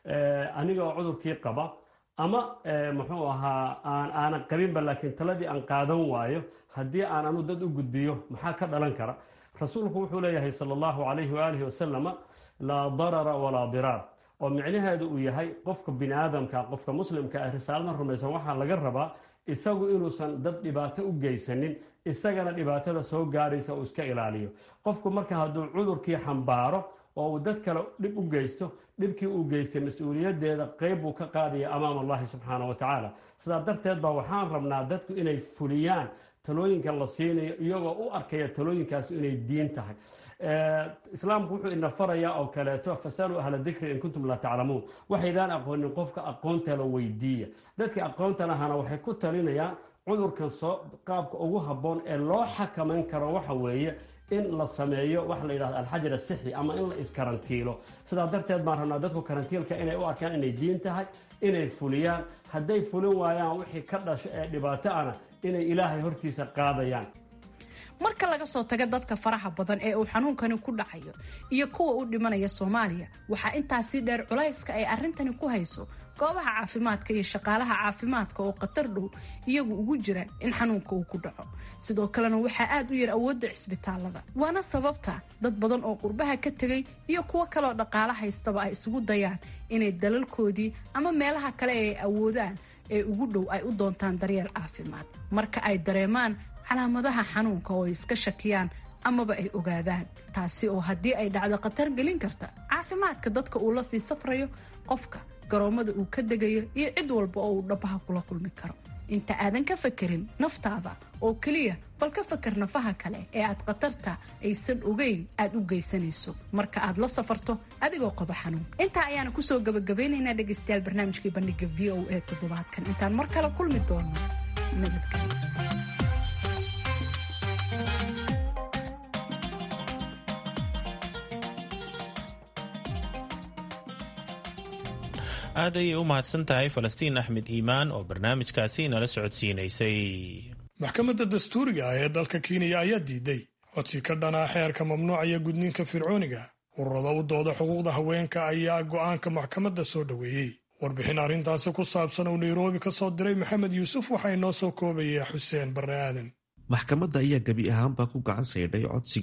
aniga oo cudurkii qaba ama muxuu ahaa aan aanan qabinba laakiin taladii aan qaadan waayo haddii aan anu dad u gudbiyo maxaa ka dhalan kara rasuulku wuxuu leeyahay sala allahu calayhi waalihi wasalama laa darara walaa diraar oo micnaheedu uu yahay qofka biniaadamka qofka muslimka ah risaaladan rumaysan waxaa laga rabaa isagu inuusan dad dhibaato u geysanin isagana dhibaatada soo gaaraysa uu iska ilaaliyo qofku marka hadduu cudurkii xambaaro oo uu dad kale dhib u geysto dhibkii uu geystay mas-uuliyadeeda qeyb buu ka qaadaya amaam allahi subxaana wa tacaala sidaa darteed baa waxaan rabnaa dadku inay fuliyaan talooyinka la siinayo iyagoo u arkaya talooyinkaas inay diin tahay islaamku wuxuu ina farayaa oo kaleeto fasaluu ahla dikri in kuntum laa taclamuun waxaydaan aqoonin qofka aqoonta la weydiiya dadka aqoonta lahana waxay ku talinayaan cudurkan soo qaabka ugu habboon ee loo xakamayn karo waxa weeye in la sameeyo waxa la yidhahdo alxajar asixi ama in la iskarantiilo sidaa darteed baan rabnaa dadku karantiilka inay u arkaan inay diin tahay inay fuliyaan hadday fulin waayaan wixii ka dhasho ee dhibaato ana inay ilaahay hortiisa qaadayaan marka laga soo taga dadka faraha badan ee uu xanuunkani ku dhacayo iyo kuwa u dhimanaya soomaaliya waxaa intaasii dheer culayska ay arrintani ku hayso goobaha caafimaadka iyo shaqaalaha caafimaadka oo khatar dhow iyagu ugu jira in xanuunka uu ku dhaco sidoo kalena waxaa aad u yar awoodda cisbitaalada waana sababta dad badan oo qurbaha ka tegay iyo kuwo kaleoo dhaqaalo haystaba ay isugu dayaan inay dalalkoodii ama meelaha kale ee ay awoodaan ee ugu dhow ay u doontaan daryeel caafimaad marka ay dareemaan calaamadaha xanuunka oo ay iska shakiyaan amaba ay ogaadaan taasi oo haddii ay dhacdo khatar gelin karta caafimaadka dadka uu la sii safrayo qofka garoomada uu ka degayo iyo cid walba oo uu dhabaha kula kulmi karo inta aadan ka fakerin naftaada oo keliya bal ka fakar nafaha kale ee aad khatarta aysan ogeyn aad u geysanayso marka aad la safarto adigoo qaba xanuun intaa ayaana kusoo gabagabaynaynaa dhegaystayaal barnaamijkii bandhiga v o a toddobaadkan intaan mar kale kulmi doono nabadgelyo aad ayay u mahadsan tahay falastiin axmed iimaan oo barnaamijkaasi nala socodsiinaysay maxkamadda dastuuriga ah ee dalka kenya ayaa diiday codsi ka dhanaa xeerka mamnuucaya gudniinka fircooniga ururada u dooda xuquuqda haweenka ayaa go'aanka maxkamadda soo dhoweeyey warbixin arrintaasi ku saabsan uu nairobi ka soo diray maxamed yuusuf waxaa inoo soo koobaya xuseen barre aadan maxkamadda ayaa gebi ahaanba ku gacan saydhay codsigan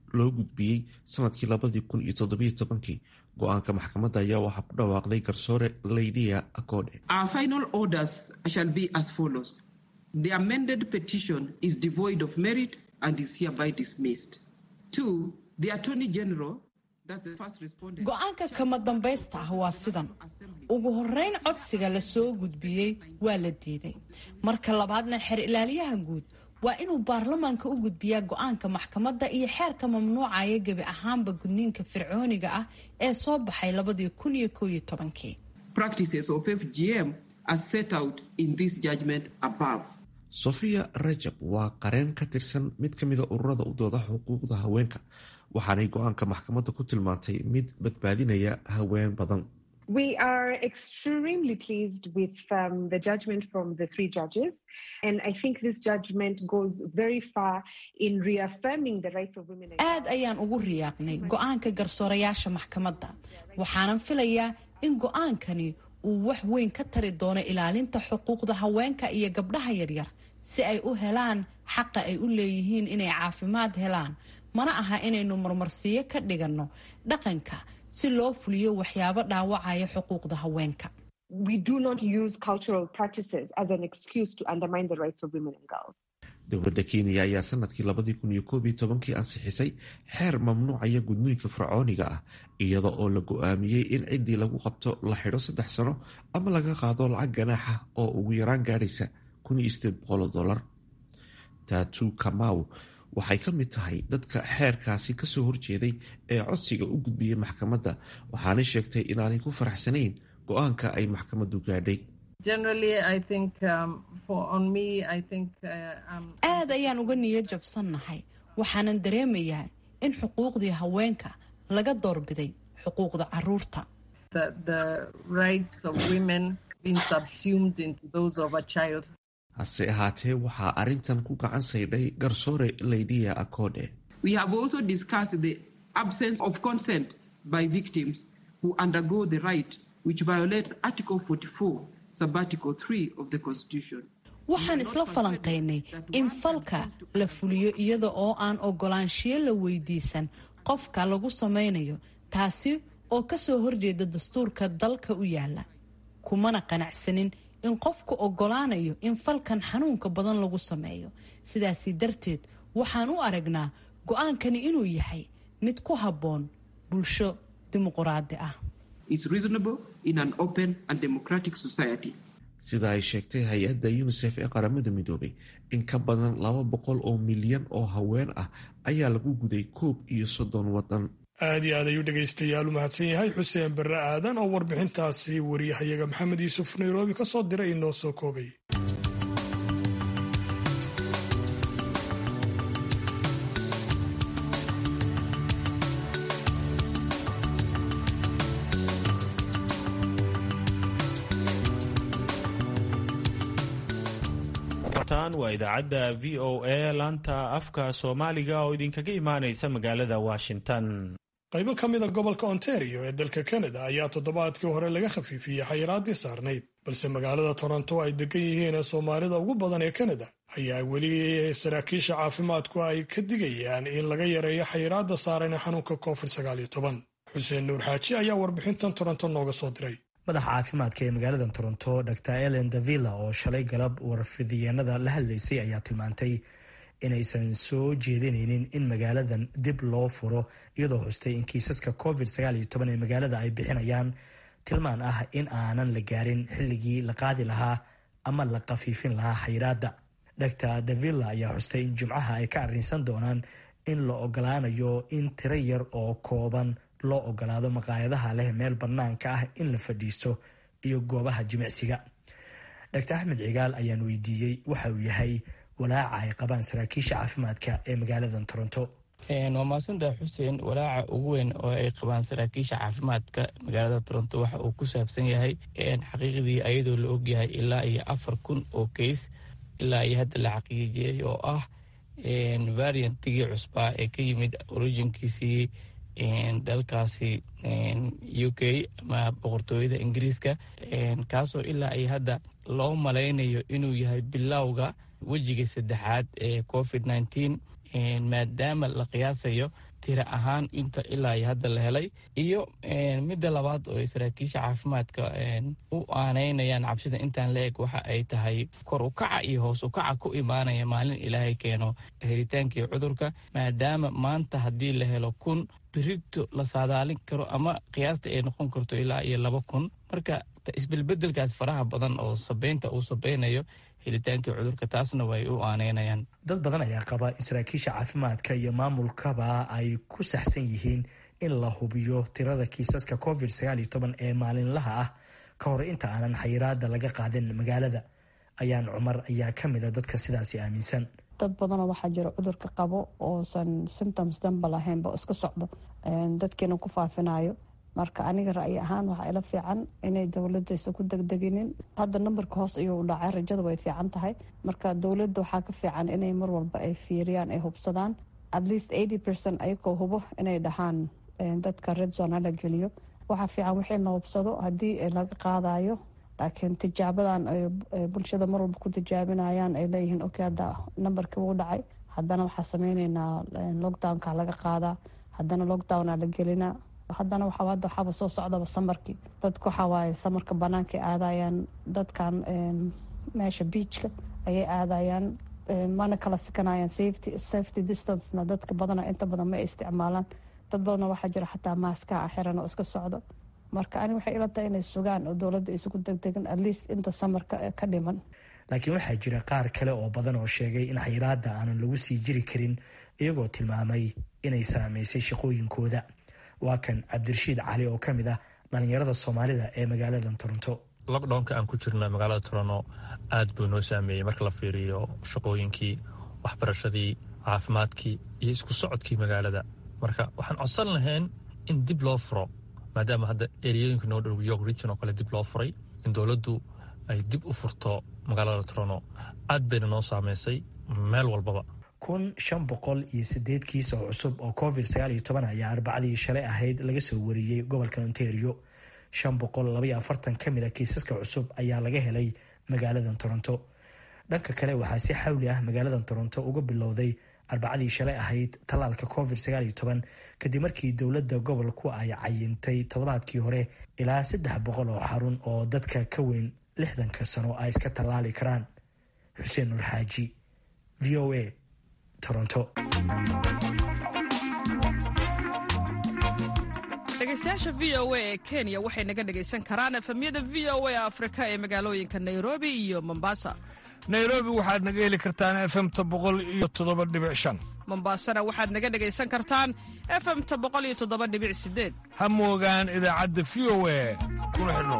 loo gudbiyey sanadkii labadii kun iyo toddobiyo tobankii go-aanka maxkamadda ayaa waxaa ku dhawaaqday garsoore laydia acode Our final orders shall be as follows. The amended petition is devoid of merit and is hereby dismissed. Two, the Attorney General, that's the first respondent. go-aanka kama dambaysta ah waa sidan ugu horeyn codsiga la soo gudbiyey waa la diiday marka labaadna xeer ilaaliyaha guud waa inuu baarlamaanka u gudbiyaa go-aanka maxkamadda iyo xeerka mamnuucaya gebi ahaanba gudniinka fircooniga ah ee soo baxay labadii kun iyo koow iyo tobankii Practices of FGM as set out in this judgment above. sofia rajab waa qareen ka tirsan mid ka mida ururada u dooda xuquuqda haweenka waxaanay go-aanka maxkamadda ku tilmaantay mid badbaadinaya haween badan We are extremely pleased with um, the judgment from the three judges, and I think this judgment goes very far in reaffirming the rights of women. aad ayaan ugu riyaaqnay go-aanka garsoorayaasha maxkamadda waxaanan filayaa in go-aankani uu wax weyn ka tari doono ilaalinta xuquuqda haweenka iyo gabdhaha yaryar si ay u helaan xaqa ay u leeyihiin inay caafimaad helaan mana aha inaynu marmarsiyo ka dhiganno dhaqanka si loo fuliyo waxyaabo dhaawacaya xuquuqda haweenka We do not use cultural practices as an excuse to undermine the rights of women and girls. dowladda kenya ayaa sanadkii labadii kun iyo koob iyo tobankii ansixisay xeer mamnuucaya gudniinka fircooniga ah iyada oo la go-aamiyey in ciddii lagu qabto la xidho saddex sano ama laga qaado lacag ganaaxa oo ugu yaraan gaadhaysa kun iyo sideed boqoloo dollar taatu kamau waxay ka mid tahay dadka xeerkaasi kasoo horjeeday ee codsiga u gudbiyey maxkamadda waxaanay sheegtay inaanay ku faraxsanayn go-aanka ay maxkamaddu gaadhay Generally, I think um, for on me, I think uh, um, aad ayaan uga niyo jabsannahay waxaanan dareemayaa in xuquuqdii haweenka laga doorbiday xuquuqda caruurta that the rights of women been subsumed into those of a child. hase ahaatee waxaa arrintan ku gacan saydhay garsoore laydia acode We have also discussed the absence of consent by victims who undergo the right, which violates Article 44, Subarticle 3 of the Constitution. waxaan isla falanqaynay in falka la fuliyo iyada oo aan ogolaanshiyo la weydiisan qofka lagu samaynayo taasi oo kasoo horjeeda dastuurka dalka u yaala kumana qanacsanin in qofku ogolaanayo in falkan xanuunka badan lagu sameeyo sidaasi darteed waxaan u aragnaa go-aankani inuu yahay mid ku habboon bulsho dimuquraadi ah Is reasonable in an open and democratic society. sida ay sheegtay hay-adda unisef ee qaramada midoobay in ka badan laba boqol oo milyan oo haween ah ayaa lagu guday koob iyo soddon wadan aad iyo aad ayuu dhegaystayaal u mahadsan yahay xuseen barre aadan oo warbixintaasi wariyahayaga maxamed yuusuf nairobi ka soo diray inoo soo koobay tan waa idaacadda v o a laanta afka soomaaliga oo idinkaga imaanaysa magaalada washington qaybo ka mida gobolka ontario ee dalka kanada ayaa toddobaadkii hore laga khafiifiyey xayiraadii saarnayd balse magaalada toronto ay degan yihiin ee soomaalida ugu badan ee kanada ayaa weli saraakiisha caafimaadku ay ka digayaan in laga yareeyo xayiraadda saaran ee xanuunka covid xuseen nuur xaaji ayaa warbixintan toronto nooga soo diray madaxa caafimaadka ee magaalada toronto dr ellen davilla oo shalay galab warfidiyeenada la hadlaysay ayaa tilmaantay inaysan soo jeedinaynin in magaaladan dib loo furo iyadoo xustay in kiisaska covid ee magaalada ay bixinayaan tilmaan ah in aanan la gaarin xilligii la qaadi lahaa ama la khafiifin lahaa xayiraadda dr davilla ayaa xustay in jimcaha ay ka arrinsan doonaan in la ogolaanayo in tiro yar oo kooban loo ogolaado maqaayadaha leh meel bannaanka ah in la fadhiisto iyo goobaha jimicsiga dr axmed cigaal ayaan weydiiyey waxa uu yahay walaaca ay qabaan saraakiisha caafimaadka ee magaalada toronto waa mahadsantaha xuseen walaaca ugu weyn oo ay qabaan saraakiisha caafimaadka magaalada toronto waxa uu ku saabsan yahay xaqiiqdii ayadoo la ogyahay ilaa iyo afar kun oo keys ilaa iyo hadda la xaqiijiyey oo ah variantigii cusbaa ee ka yimid originkiisii dalkaasi u k ama boqortooyada ingiriiska kaasoo ilaa iyo hadda loo malaynayo inuu yahay bilowga wejiga saddexaad ee covid nneteen maadaama la qiyaasayo tira ahaan inta ilaa iyo hadda la helay iyo midda labaad oo ay saraakiisha caafimaadka u aaneynayaan cabsida intaan la eg waxa ay tahay kor u kaca iyo hoos u kaca ku imaanaya maalin ilaahay keeno helitaankii cudurka maadaama maanta haddii la helo kun birito la saadaalin karo ama qiyaasta ay noqon karto ilaa iyo laba kun marka isbelbedelkaas faraha badan oo sabeynta uu sabeynayo helitaankii cudurka taasna way u aaneynayaan dad badan ayaa qaba in saraakiisha caafimaadka iyo maamulkaba ay ku saxsan yihiin in la hubiyo tirada kiisaska covid sagaal iyo toban ee maalinlaha ah ka hor inta aanan xayiraada laga qaadin magaalada ayaan cumar ayaa ka mid a dadka sidaasi aaminsan dad badanoo waxaa jira cudurka qabo oosan symptoms danba lahaynba iska socdo dadkiina ku faafinayo marka aniga ra'yi ahaan waxaa ila fiican inay dowladaysa ku degdeginin hadda nambarka hoos ayuu u dhacay rajada way fiican tahay marka dowladda waxaa ka fiican inay mar walba ay fiiriyaan ay hubsadaan at least eighty percent ayagoo hubo inay dhahaan dadka red zone hala geliyo waxaa fiican wixii la hubsado haddii laga qaadayo laakiin tijaabadan ay bulshada mar walba ku tijaabinayaan ay leeyihiin okay hadda nambarkii wuu dhacay haddana waxaa sameyneynaa lockdownka laga qaadaa haddana lockdowna la gelinaa haddana waxaa hadda waxaaba soo socdaba samarkii dadka waxaa waaye samarka banaanka aadayaan dadkan meesha beachka ayay aadayaan mana kala sikanayaan safety safety distancena dadka badana inta badan ma isticmaalaan dad badana waxaa jira xataa maaska a xiran oo iska socdo marka ani waxay ila tahay inay sugaan oo dowladda isugu degdegan at least inta samarka ka dhiman laakiin waxaa jira qaar kale oo badan oo sheegay in xayiraada aanan lagu sii jiri karin iyagoo tilmaamay inay saameysay shaqooyinkooda waa kan cabdirashiid cali oo ka mid ah dhalinyarada soomaalida ee magaalada toronto lockdownka aan ku jirna magaalada toronto aad buu noo saameeyey marka la fiiriyo shaqooyinkii waxbarashadii caafimaadkii iyo isku socodkii magaalada marka waxaan codsan lahayn in dib loo furo maadaama hadda eriyooyinka noo dhow york region oo kale dib loo furay in dowladdu ay dib u furto magaalada toronto aad bayna noo saameysay meel walbaba kun shan boqol iyo sideed kiis oo cusub oo covid sagaal iyo toban ayaa arbacadii shalay ahayd laga soo wariyey gobolka ontario shan boqol labaiyo afartan ka mid a kiisaska cusub ayaa laga helay magaalada toronto dhanka kale waxaa si xawli ah magaalada toronto uga bilowday arbacadii shalay ahayd tallaalka covid sagaal iyo toban kadib markii dowladda gobolku ay cayintay toddobaadkii hore ilaa saddex boqol oo xarun oo dadka ka weyn lixdanka sano ay iska tallaali karaan xuseen nur xaaji v o a toronto dhegeystayaasha v o a ee kenya waxay naga dhegaysan karaan efemyada v o a afrika ee magaalooyinka nairobi iyo mombasa nairobi waxaad naga heli kartaan efemta boqol iyo toddoba dhibic shan mombasana waxaad naga dhegaysan kartaan efemta boqol iyo toddoba dhibic sideed ha moogaan idaacadda v o a kuna xidhnow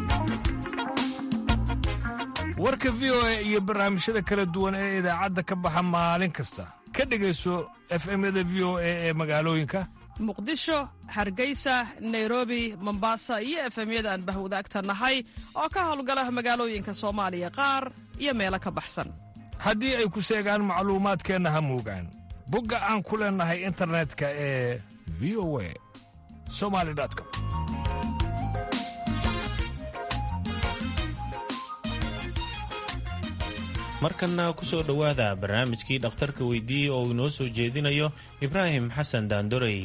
warka v o a iyo barnaamijyada kala duwan ee idaacadda ka baxa maalin kasta ka dhegayso efemyada v o a ee magaalooyinka muqdisho hargeysa nairobi mombasa iyo efemyada aan bahwadaagta nahay oo ka howlgala magaalooyinka soomaaliya qaar iyo meelo ka baxsan haddii ay ku seegaan macluumaadkeenna ha moogaan bogga aan ku leennahay internetka ee v o a somali com markanna ku soo dhowaada barnaamijkii dhakhtarka weydiiyey oo uu inoo soo jeedinayo ibraahim xasan daandorey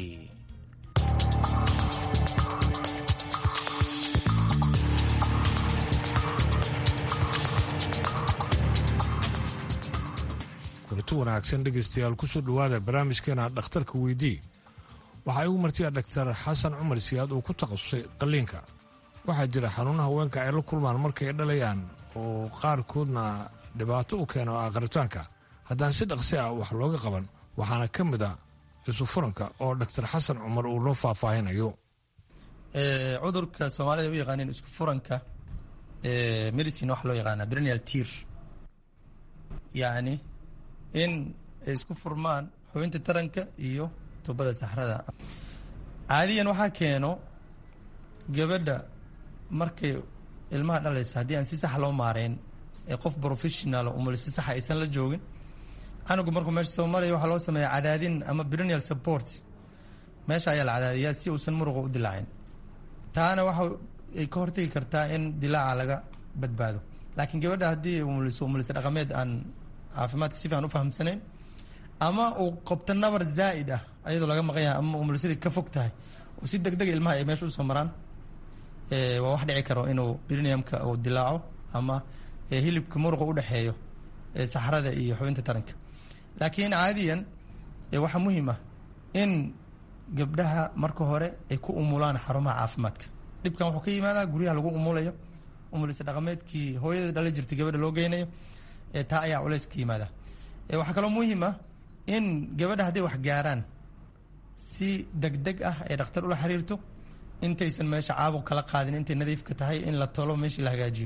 kulito wanaagsan dhegaystayaal kusoo dhowaada barnaamijkeena dhakhtarka weydii waxaa igu martiya dhaktar xasan cumar siyaad oo ku takhasusay qalliinka waxaa jira xanuunaha haweenka ay la kulmaan markay dhalayaan oo qaarkoodna dhibaato u keeno aqritaanka haddaan si dhaqsi ah wax looga qaban waxaana ka mid a isu furanka oo dhaktar xasan cumar uu noo faahfaahinayo cudurka soomaalida u yaqaaneen isku furanka medicine waxa loo yaqaanaa brenial tir yacni in ay isku furmaan xubinta taranka iyo tubada saxrada caadiyan waxaa keeno gabadha markay ilmaha dhalaysa haddii aan si sax loo maareyn ee qof professional umul si saxa aysan la joogin canugu markuu meesha soo maraya waxaa loo sameeya cadaadin ama brenial support meesha ayaa la cadaadiyaa si uusan muruqa u dilaacin taana waxa ay ka hortagi kartaa in dilaaca laga badbaado laakiin gabadha haddii umuliso umulisa dhaqameed aan caafimaadka si fiican u fahamsanayn ama uu qabto nabar zaa'id ah ayadoo laga maqan yahay ama umulsadii ka fog tahay oo si deg dega ilmaha ay meesha usoo maraan waa wax dhici karo inuu briniyamka uu dilaaco ama hilibka muruqa u dhexeeyo saxrada iyo xubinta taranka laakiin caadiyan waxaa muhiim ah in gabdhaha marka hore ay ku umulaan xarumaha caafimaadka dhibkan wuxuu ka yimaadaa guryaha lagu umulayo umulisa dhaqameedkii hooyada dhala jirtay gabadha loo geynayo taa ayaa culays ka yimaada waxaa kaloo muhiim ah in gabadha hadday wax gaaraan si deg deg ah ay dhakhtar ula xiriirto intaysan meesha caabuq kala qaadin intay nadiifka tahay in la tolo meeshii la hagaajiyo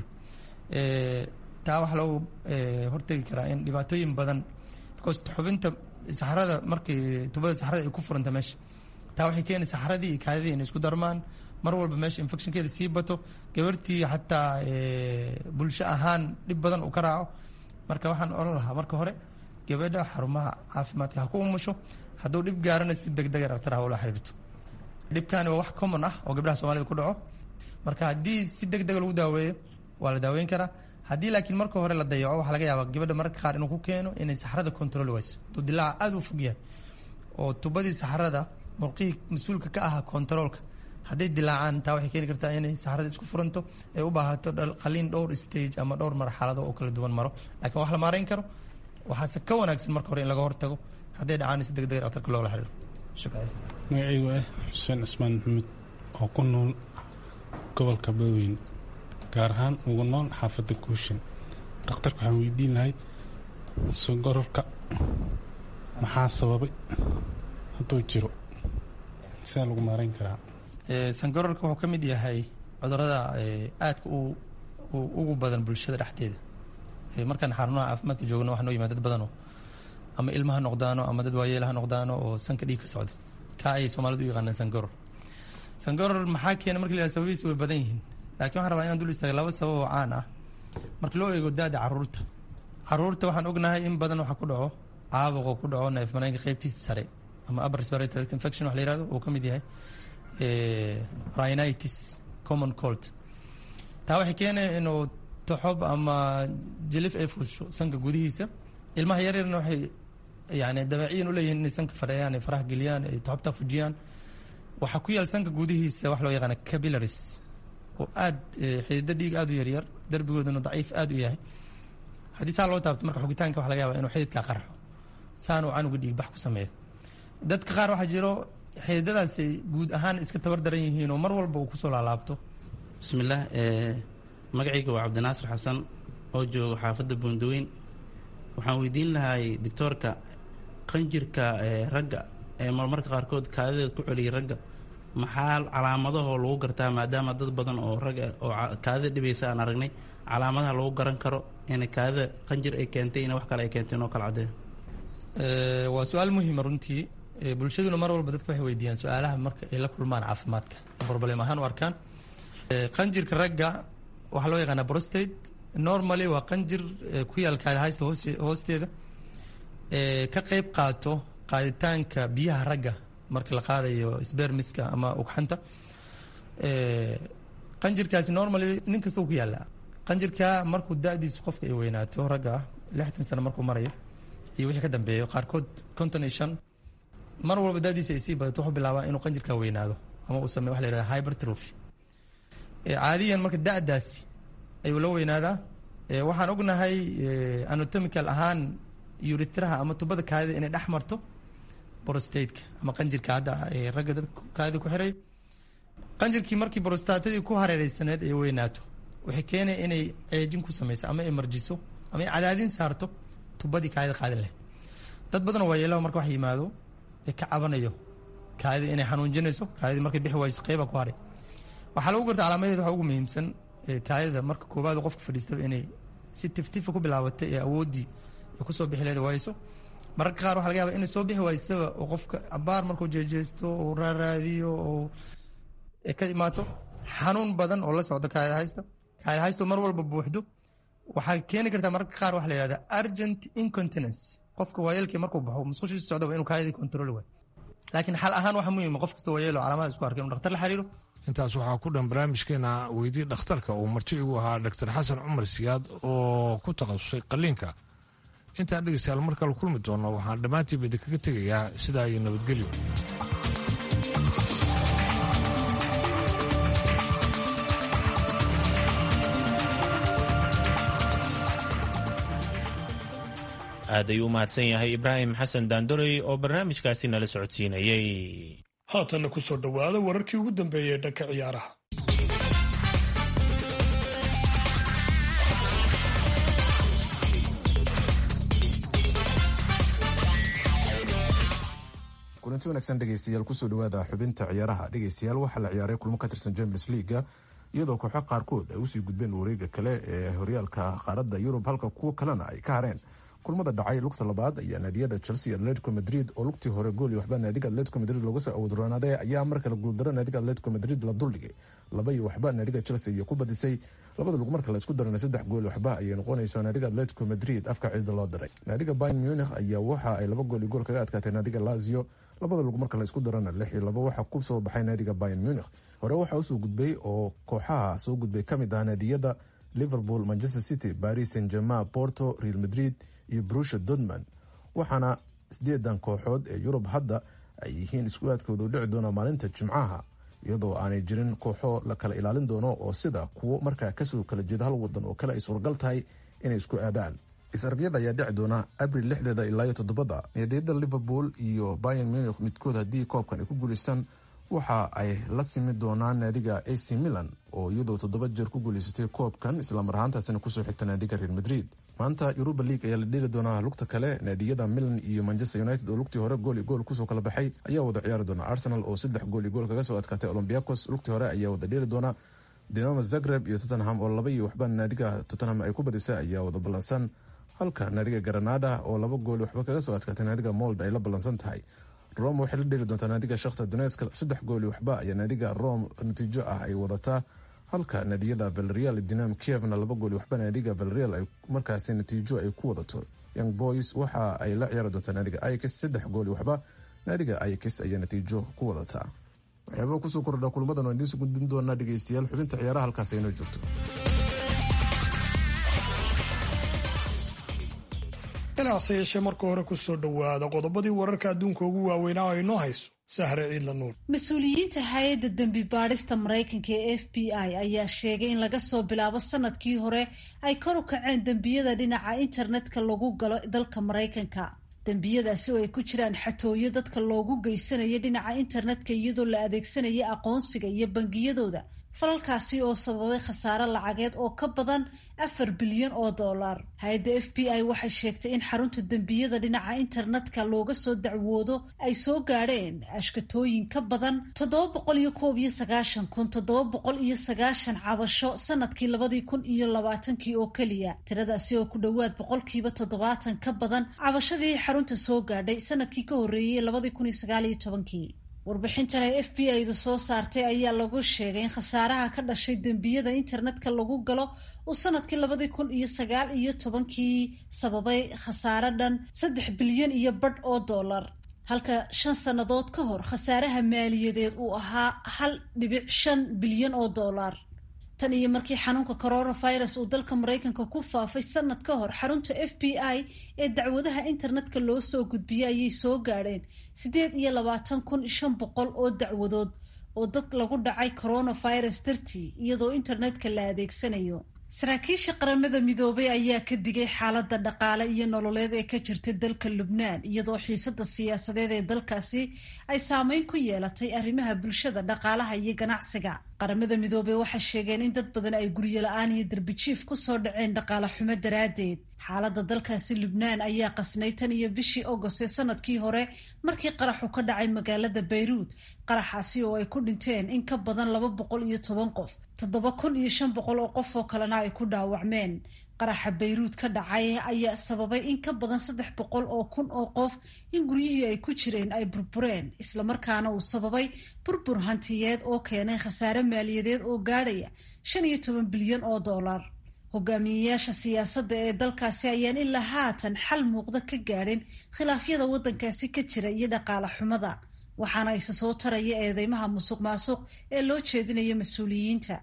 taa waxaa loogu hortegi karaa in dhibaatooyin badan because xubinta saxrada markii tubada saxrada ay ku furanta meesha taa waxay keeni saxradii iyo kaadidii inay isku darmaan mar walba meesha infectionkeeda sii bato gabartii xataa bulsho ahaan dhib badan uu ka raaco marka waxaan oran lahaa marka hore gabadha xarumaha caafimaadka ha ku umusho hadduu dhib gaarana si deg dega dhaktar ha ula xiriirto dhibkani waa wax common ah oo gabdhaha soomaalida ku dhaco marka haddii si deg dega lagu daaweeyo waa la daaweyn karaa haddii laakiin marka hore la dayaco waxaa laga yaabaa gabadha mararka qaar inuu ku keeno inay saxrada control wayso hadduu dilaaca aada u fog yahay oo tubadii saxrada murqihii mas-uulka ka ahaa controolka hadday dilaacaan taa waxay keeni kartaa inay saxrada isku furanto ay u baahato qaliin dhowr stage ama dhowr marxalado oo kala duwan maro laakiin wax la maarayn karo waxaase ka wanaagsan marka hore in laga hortago hadday dhacaan si deg deg dhaktarka loola xiriiro magacaygu ah xuseen cismaan maxamed oo ku nool gobolka badweyn gaar ahaan ugu nool xaafadda guushan dakhtarka waxaan weydiin lahayd sogororka maxaa sababay hadduu jiro sidaa lagu maarayn karaa sangororka wuxuu ka mid yahay cudurada aadka ugu badan bulshada dhexdeeda markaan xarunaha caafimaadka joogno waxaa noo yimaad dad badanoo ama ilma ha noqdaano ama dad waayeel ha noqdaano oo sanka dhiig ka socda kaa ayay soomaalidu u yaqaanaan sangoror sangoror maxaa keena marka la yihahdo sababihiisa way badan yihiin laakiin waxaan rabaa inaan dul istaaga laba sabab oo caan ah marka loo eego da-da caruurta caruurta waxaan ognahay in badan waxaa ku dhaco caabuqoo ku dhaco neef mareenka qeybtiisa sare ama upper respiratory tract infection wax la yihahdo uu ka mid yahay rhinitis common cold taa waxay keenaya inuu toxob ama jilif ay fuusho sanka gudihiisa ilmaha yaryarna waxay yani dabeeciyan u leeyihin inay sanka fadheeyaan ay faraha geliyaan ay toxobtaa fujiyaan waxaa ku yaal sanka gudihiisa wax loo yaqaana capillaries oo aad xididdo dhiig aad u yaryar darbigooduna daciif aad u yahay haddii saa loo taabto marka xugitaanka waxa laga yaba inuu xididkaa qarxo saanuu canuga dhiig bax ku sameeyo dadka qaar waxaa jiro xididadaasay guud ahaan iska tabar daran yihiin oo mar walba uu kusoo laalaabto bismillaah magacayga waa cabdinaasir xasan oo jooga xaafadda buundaweyn waxaan weydiin lahay doctoorka qanjirka ragga ee marmarka qaarkood kaadideed ku celiyay ragga maxaa calaamadahoo lagu gartaa maadaama dad badan oo ragga oo kaadida dhibaysa aan aragnay calaamadaha lagu garan karo in kaadida qanjir ay keentay in wax kale ay keentay inoo kala caddeeyo waa su-aal muhiima runtii bulshaduna mar walba dadka waxay weydiiyaan su-aalaha marka ay la kulmaan caafimaadka broblem ahaan u arkaan qanjirka ragga waxaa loo yaqaanaa prostate normally waa qanjir ku yaal kaadihaysta hoosteeda ka qeyb qaato qaaditaanka biyaha ragga marka la qaadayo sbermiska ama ugxanta qanjirkaasi normally nin kasta ku yaallaa qanjirka markuu da-diisu qofka ay weynaato ragga ah lixdan sano markuu marayo iyo wixii ka dambeeyo qaarkood konton iyo shan mar walba da-diisa ay sii badato wuxuu bilaabaa inuu qanjirka weynaado ama uu sameyo waxa la yihahda hypertrophy caadiyan marka da-daasi ayuu la weynaadaa waxaan ognahay anatomical ahaan uritraha ama tubada kaadida inay dhex marto brostateka ama qanjirka hadda ragga dadka kaadida ku xiray qanjirkii markii brostatadii ku hareereysaneed ay weynaato waxay keenaya inay ceejin ku sameyso ama ay marjiso ama ay cadaadin saarto tubadii kaadida qaadin lahayd dad badan waa yeelaha marka wax yimaado ee ka cabanayo kaadida inay xanuunjinayso kaadidii markay bixi wayso qeyba ku haray waxaa lagu garta calaamadeed waxaa ugu muhiimsan kaadida marka koobaad qofka fadhiistaba inay si tiftifa ku bilaabatay ee awooddii ay kusoo bixi leeda wayso mararka qaar waxa laga yaba inay soo bixi waysaba oo qofka abaar markuu jeejeesto oo raaraadiyo oo ka imaato xanuun badan oo la socdo kaadida haysta kaadida haysto mar walba buuxdo waxaa keeni kartaa mararka qaar waxa la yihahda urgent incontinence qofka waayeelkii markuu baxo musqushiisa socdaba inuu kaadidii control waayo laakiin xal ahaan waxaa muhiima qof kasta waayeelo calaamada isku arkay inuu dhaktar la xiriiro intaas waxaa ku dhan barnaamijkeena weydii dhakhtarka uu marti igu ahaa dr xasan cumar siyaad oo ku takhasusay qaliinka intaan dhegaystayaal mar kale kulmi doonno waxaan dhammaantiiba idinkaga tegayaa sidaa iyo nabadgelyo aad ayuu u mahadsan yahay ibraahim xasan daandorey oo barnaamijkaasi nala socodsiinayey haatanna ku soo dhowaada wararkii ugu dambeeyey ee dhanka ciyaaraha kulanti wanaagsan dhegeystayaal kusoo dhawaada xubinta ciyaaraha dhegeystayaal waxaa la ciyaaray kulmo ka tirsan champions leaga iyadoo kooxo qaarkood ay usii gudbeen wareega kale ee horyaalka qaaradda yurub halka kuwo kalena ay ka hareen kulmada dhacay lugta labaad ayaa naadiyada chelsea atletico madrid oo lugtii hore gool iyo waxba naadiga atletico madrid looga soo awoodroonaaday ayaa markale guuldaro naadiga atletico madrid la duldhigay laba iyo waxba naadiga chelsea iyo ku badisay labada lug marka laisku darana saddex gool waxba ayay noqonaysaa naadiga atletico madrid afka ciida loo diray naadiga bayn munich ayaa waxa ay laba gool iyo gool kaga adkaatay naadiga lazio labada lug marka laisku darana lix iyo laba waxaa ku soo baxay naadiga bayn munich hore waxaa usoo gudbay oo kooxaha soo gudbay kamid ah naadiyada liverpool manchester city paris saint germain porto real madrid iyo brusha dortmund waxaana sideedan kooxood ee yurub hadda ay yihiin isku-aadkooda u dhici doona maalinta jimcaha iyadoo aanay jirin kooxo la kala ilaalin doono oo sida kuwo markaa kasoo kala jeeda hal wadan oo kale ay suuragal tahay inay isku aadaan is-arbiyada ayaa dhici doona abril lixdeeda ilaa iyo toddobada naadiyada liverpool iyo bayan munich midkood haddii koobkan ay ku guuleystaan waxa ay la simi doonaan naadiga ac milan oo iyadoo toddoba jeer ku guuleysatay koobkan islamar ahaantaasina kusoo xigta naadiga real madrid maanta yuruba league ayaa la dheeli doonaa lugta kale naadiyada milan iyo manchester united oo lugtii hore gool iyo gool kusoo kala baxay ayaa wada ciyaari doona arsenal oo saddex gool iyo gool kaga soo adkaatay olombiacos lugtii hore ayaa wada dheeli doona dinamo zagreb iyo tottenham oo laba iyo waxba naadiga tottenham ay ku badisay ayaa wada ballansan halka naadiga granada oo laba gool waxba kaga soo adkaatay naadiga mold ay la ballansan tahay rome waxay la dheeli doontaa naadiga shakhta doneska saddex gool iyo waxba ayaa naadiga rome natiijo ah ay wadataa halka naadiyada valerial dinam kievna laba gool waxba naadiga valerial ay markaasi natiijo ay ku wadato young boys waxa ay la ciyaari doontaa naadiga ix saddex gool waxba naadiga ix ayaa natiijo ku wadataa waxyaabaa kusoo kordha kulmadan oo idiinsu gudbin doonaa dhegeystayaal xubinta ciyaaraha halkaas aynoo joogto inaase yeeshee marka hore kusoo dhowaada qodobadii wararka adduunka ugu waaweynaa oo inoo hayso sahre ciidla nuur mas-uuliyiinta hay-adda dembi baadhista maraykanka ee f b i ayaa sheegay in laga soo bilaabo sanadkii hore ay kor u kaceen dembiyada dhinaca internetka lagu galo dalka maraykanka dembiyadaasi oo ay ku jiraan xatooyo dadka loogu geysanayo dhinaca internetka iyadoo la adeegsanaya aqoonsiga iyo bangiyadooda falalkaasi oo sababay khasaare lacageed oo ka badan afar bilyan oo dollar hay-adda f b i waxay sheegtay in xarunta dembiyada dhinaca internetka looga soo dacwoodo ay soo gaadheen ashkatooyin ka badan toddoba boqol iyo koob iyo sagaashan kun toddoba boqol iyo sagaashan cabasho sanadkii labadii kun iyo labaatankii oo keliya tiradaasi oo ku dhowaad boqolkiiba toddobaatan ka badan cabashadii xarunta soo gaadhay sanadkii ka horreeyey labadii kun iyo sagaal iyo tobankii warbixintan ay f b i-du soo saartay ayaa lagu sheegay in khasaaraha ka dhashay dembiyada internetka lagu galo uu sanadkii labadii kun iyo sagaal iyo tobankii sababay khasaare dhan saddex bilyan iyo badh oo dollar halka shan sannadood ka hor khasaaraha maaliyadeed uu ahaa hal dhibic shan bilyan oo dollar tan iyo markii xanuunka coronavirus uu dalka maraykanka ku faafay sanad ka hor xarunta f b i ee dacwadaha internetka loo soo gudbiyey ayay soo gaadheen siddeed iyo labaatan kun shan boqol oo dacwadood oo dad lagu dhacay coronavirus dartii iyadoo internetka la adeegsanayo saraakiisha qaramada midoobay ayaa ka digay xaaladda dhaqaale iyo nololeed ee ka jirta dalka lubnaan iyadoo xiisada siyaasadeed ee dalkaasi ay saameyn ku yeelatay arrimaha bulshada dhaqaalaha iyo ganacsiga qaramada midoobey waxay sheegeen in dad badan ay guryo la-aan iyo darbijiif kusoo dhaceen dhaqaale xumo daraaddeed xaaladda dalkaasi lubnaan ayaa qasnay tan iyo bishii agost ee sanadkii hore markii qaraxu ka dhacay magaalada bayruud qaraxaasi oo ay ku dhinteen in ka badan laba boqol iyo toban qof toddoba kun iyo shan boqol oo qof oo kalena ay ku dhaawacmeen qaraxa bayruud ka dhacay ayaa sababay in ka badan saddex boqol oo kun oo qof in guryihii ay ku jireen ay burbureen islamarkaana uu sababay burbur hantiyeed oo keenay khasaare maaliyadeed oo gaadhaya shan iyo toban bilyan oo dollar hogaamiyeyaasha siyaasadda ee dalkaasi ayaan ilaa haatan xal muuqda ka gaadhin khilaafyada waddankaasi ka jira iyo dhaqaale xumada waxaana isa soo taraya eedeymaha musuq maasuq ee loo jeedinayo mas-uuliyiinta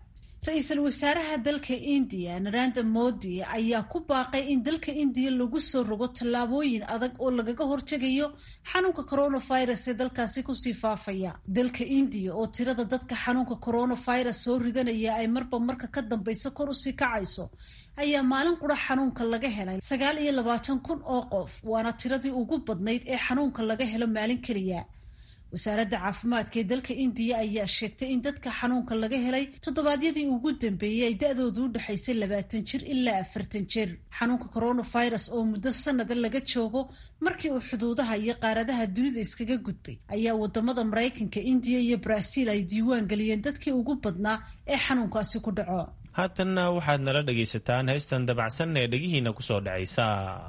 ra-iisul wasaaraha dalka indiya naranda modi ayaa ku baaqay in dalka indiya lagu soo rogo tallaabooyin adag oo lagaga hortegayo xanuunka coronavirus ee dalkaasi kusii faafaya dalka indiya oo tirada dadka xanuunka coronavirus soo ridanaya ay marba marka ka dambaysa kor usii kacayso ayaa maalin qura xanuunka laga helay sagaal iyo labaatan kun oo qof waana tiradii ugu badnayd ee xanuunka laga helo maalin keliya wasaaradda caafimaadka ee dalka indiya ayaa sheegtay in dadka xanuunka laga helay toddobaadyadii ugu dambeeyey ay da-doodu u dhexaysay labaatan jir ilaa afartan jir xanuunka coronavirus oo muddo sanada laga joogo markii uu xuduudaha iyo qaaradaha dunida iskaga gudbay ayaa wadamada maraykanka indiya iyo baraaziil ay diiwaan geliyeen dadkii ugu badnaa ee xanuunkaasi ku dhaco haatanna waxaad nala dhegaysataan heystan dabacsan ee dhegihiina kusoo dhacaysa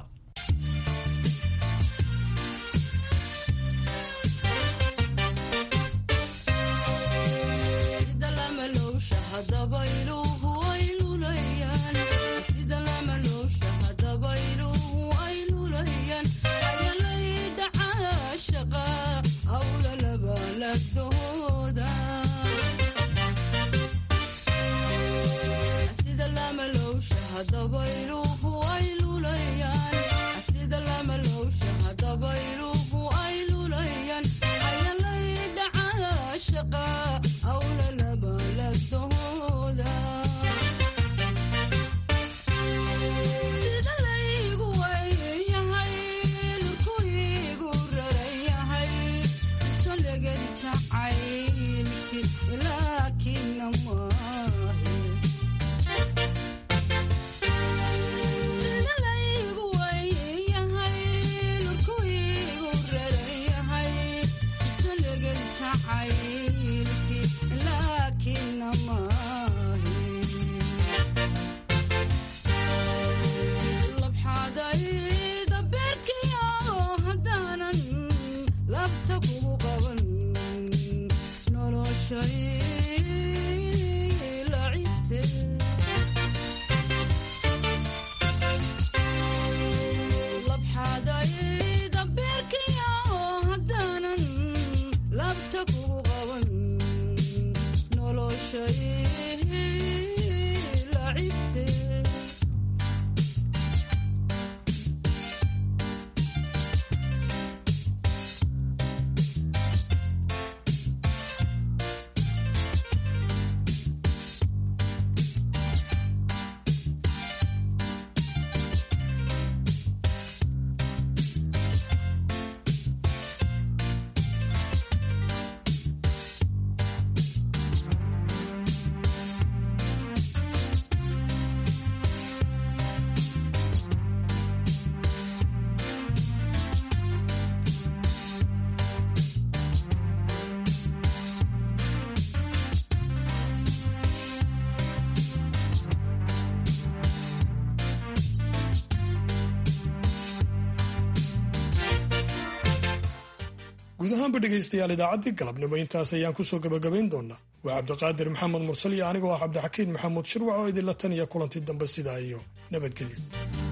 guud ahaanba dhegaystayaal idaacaddii galabnimo intaas ayaan kusoo gabagabayn doonaa waa cabdiqaadir maxamed mursal iyo anigoo ah cabdixakiin maxamuud shirwac oo idinla taniya kulantii dambe sidaa iyo nabadgelyo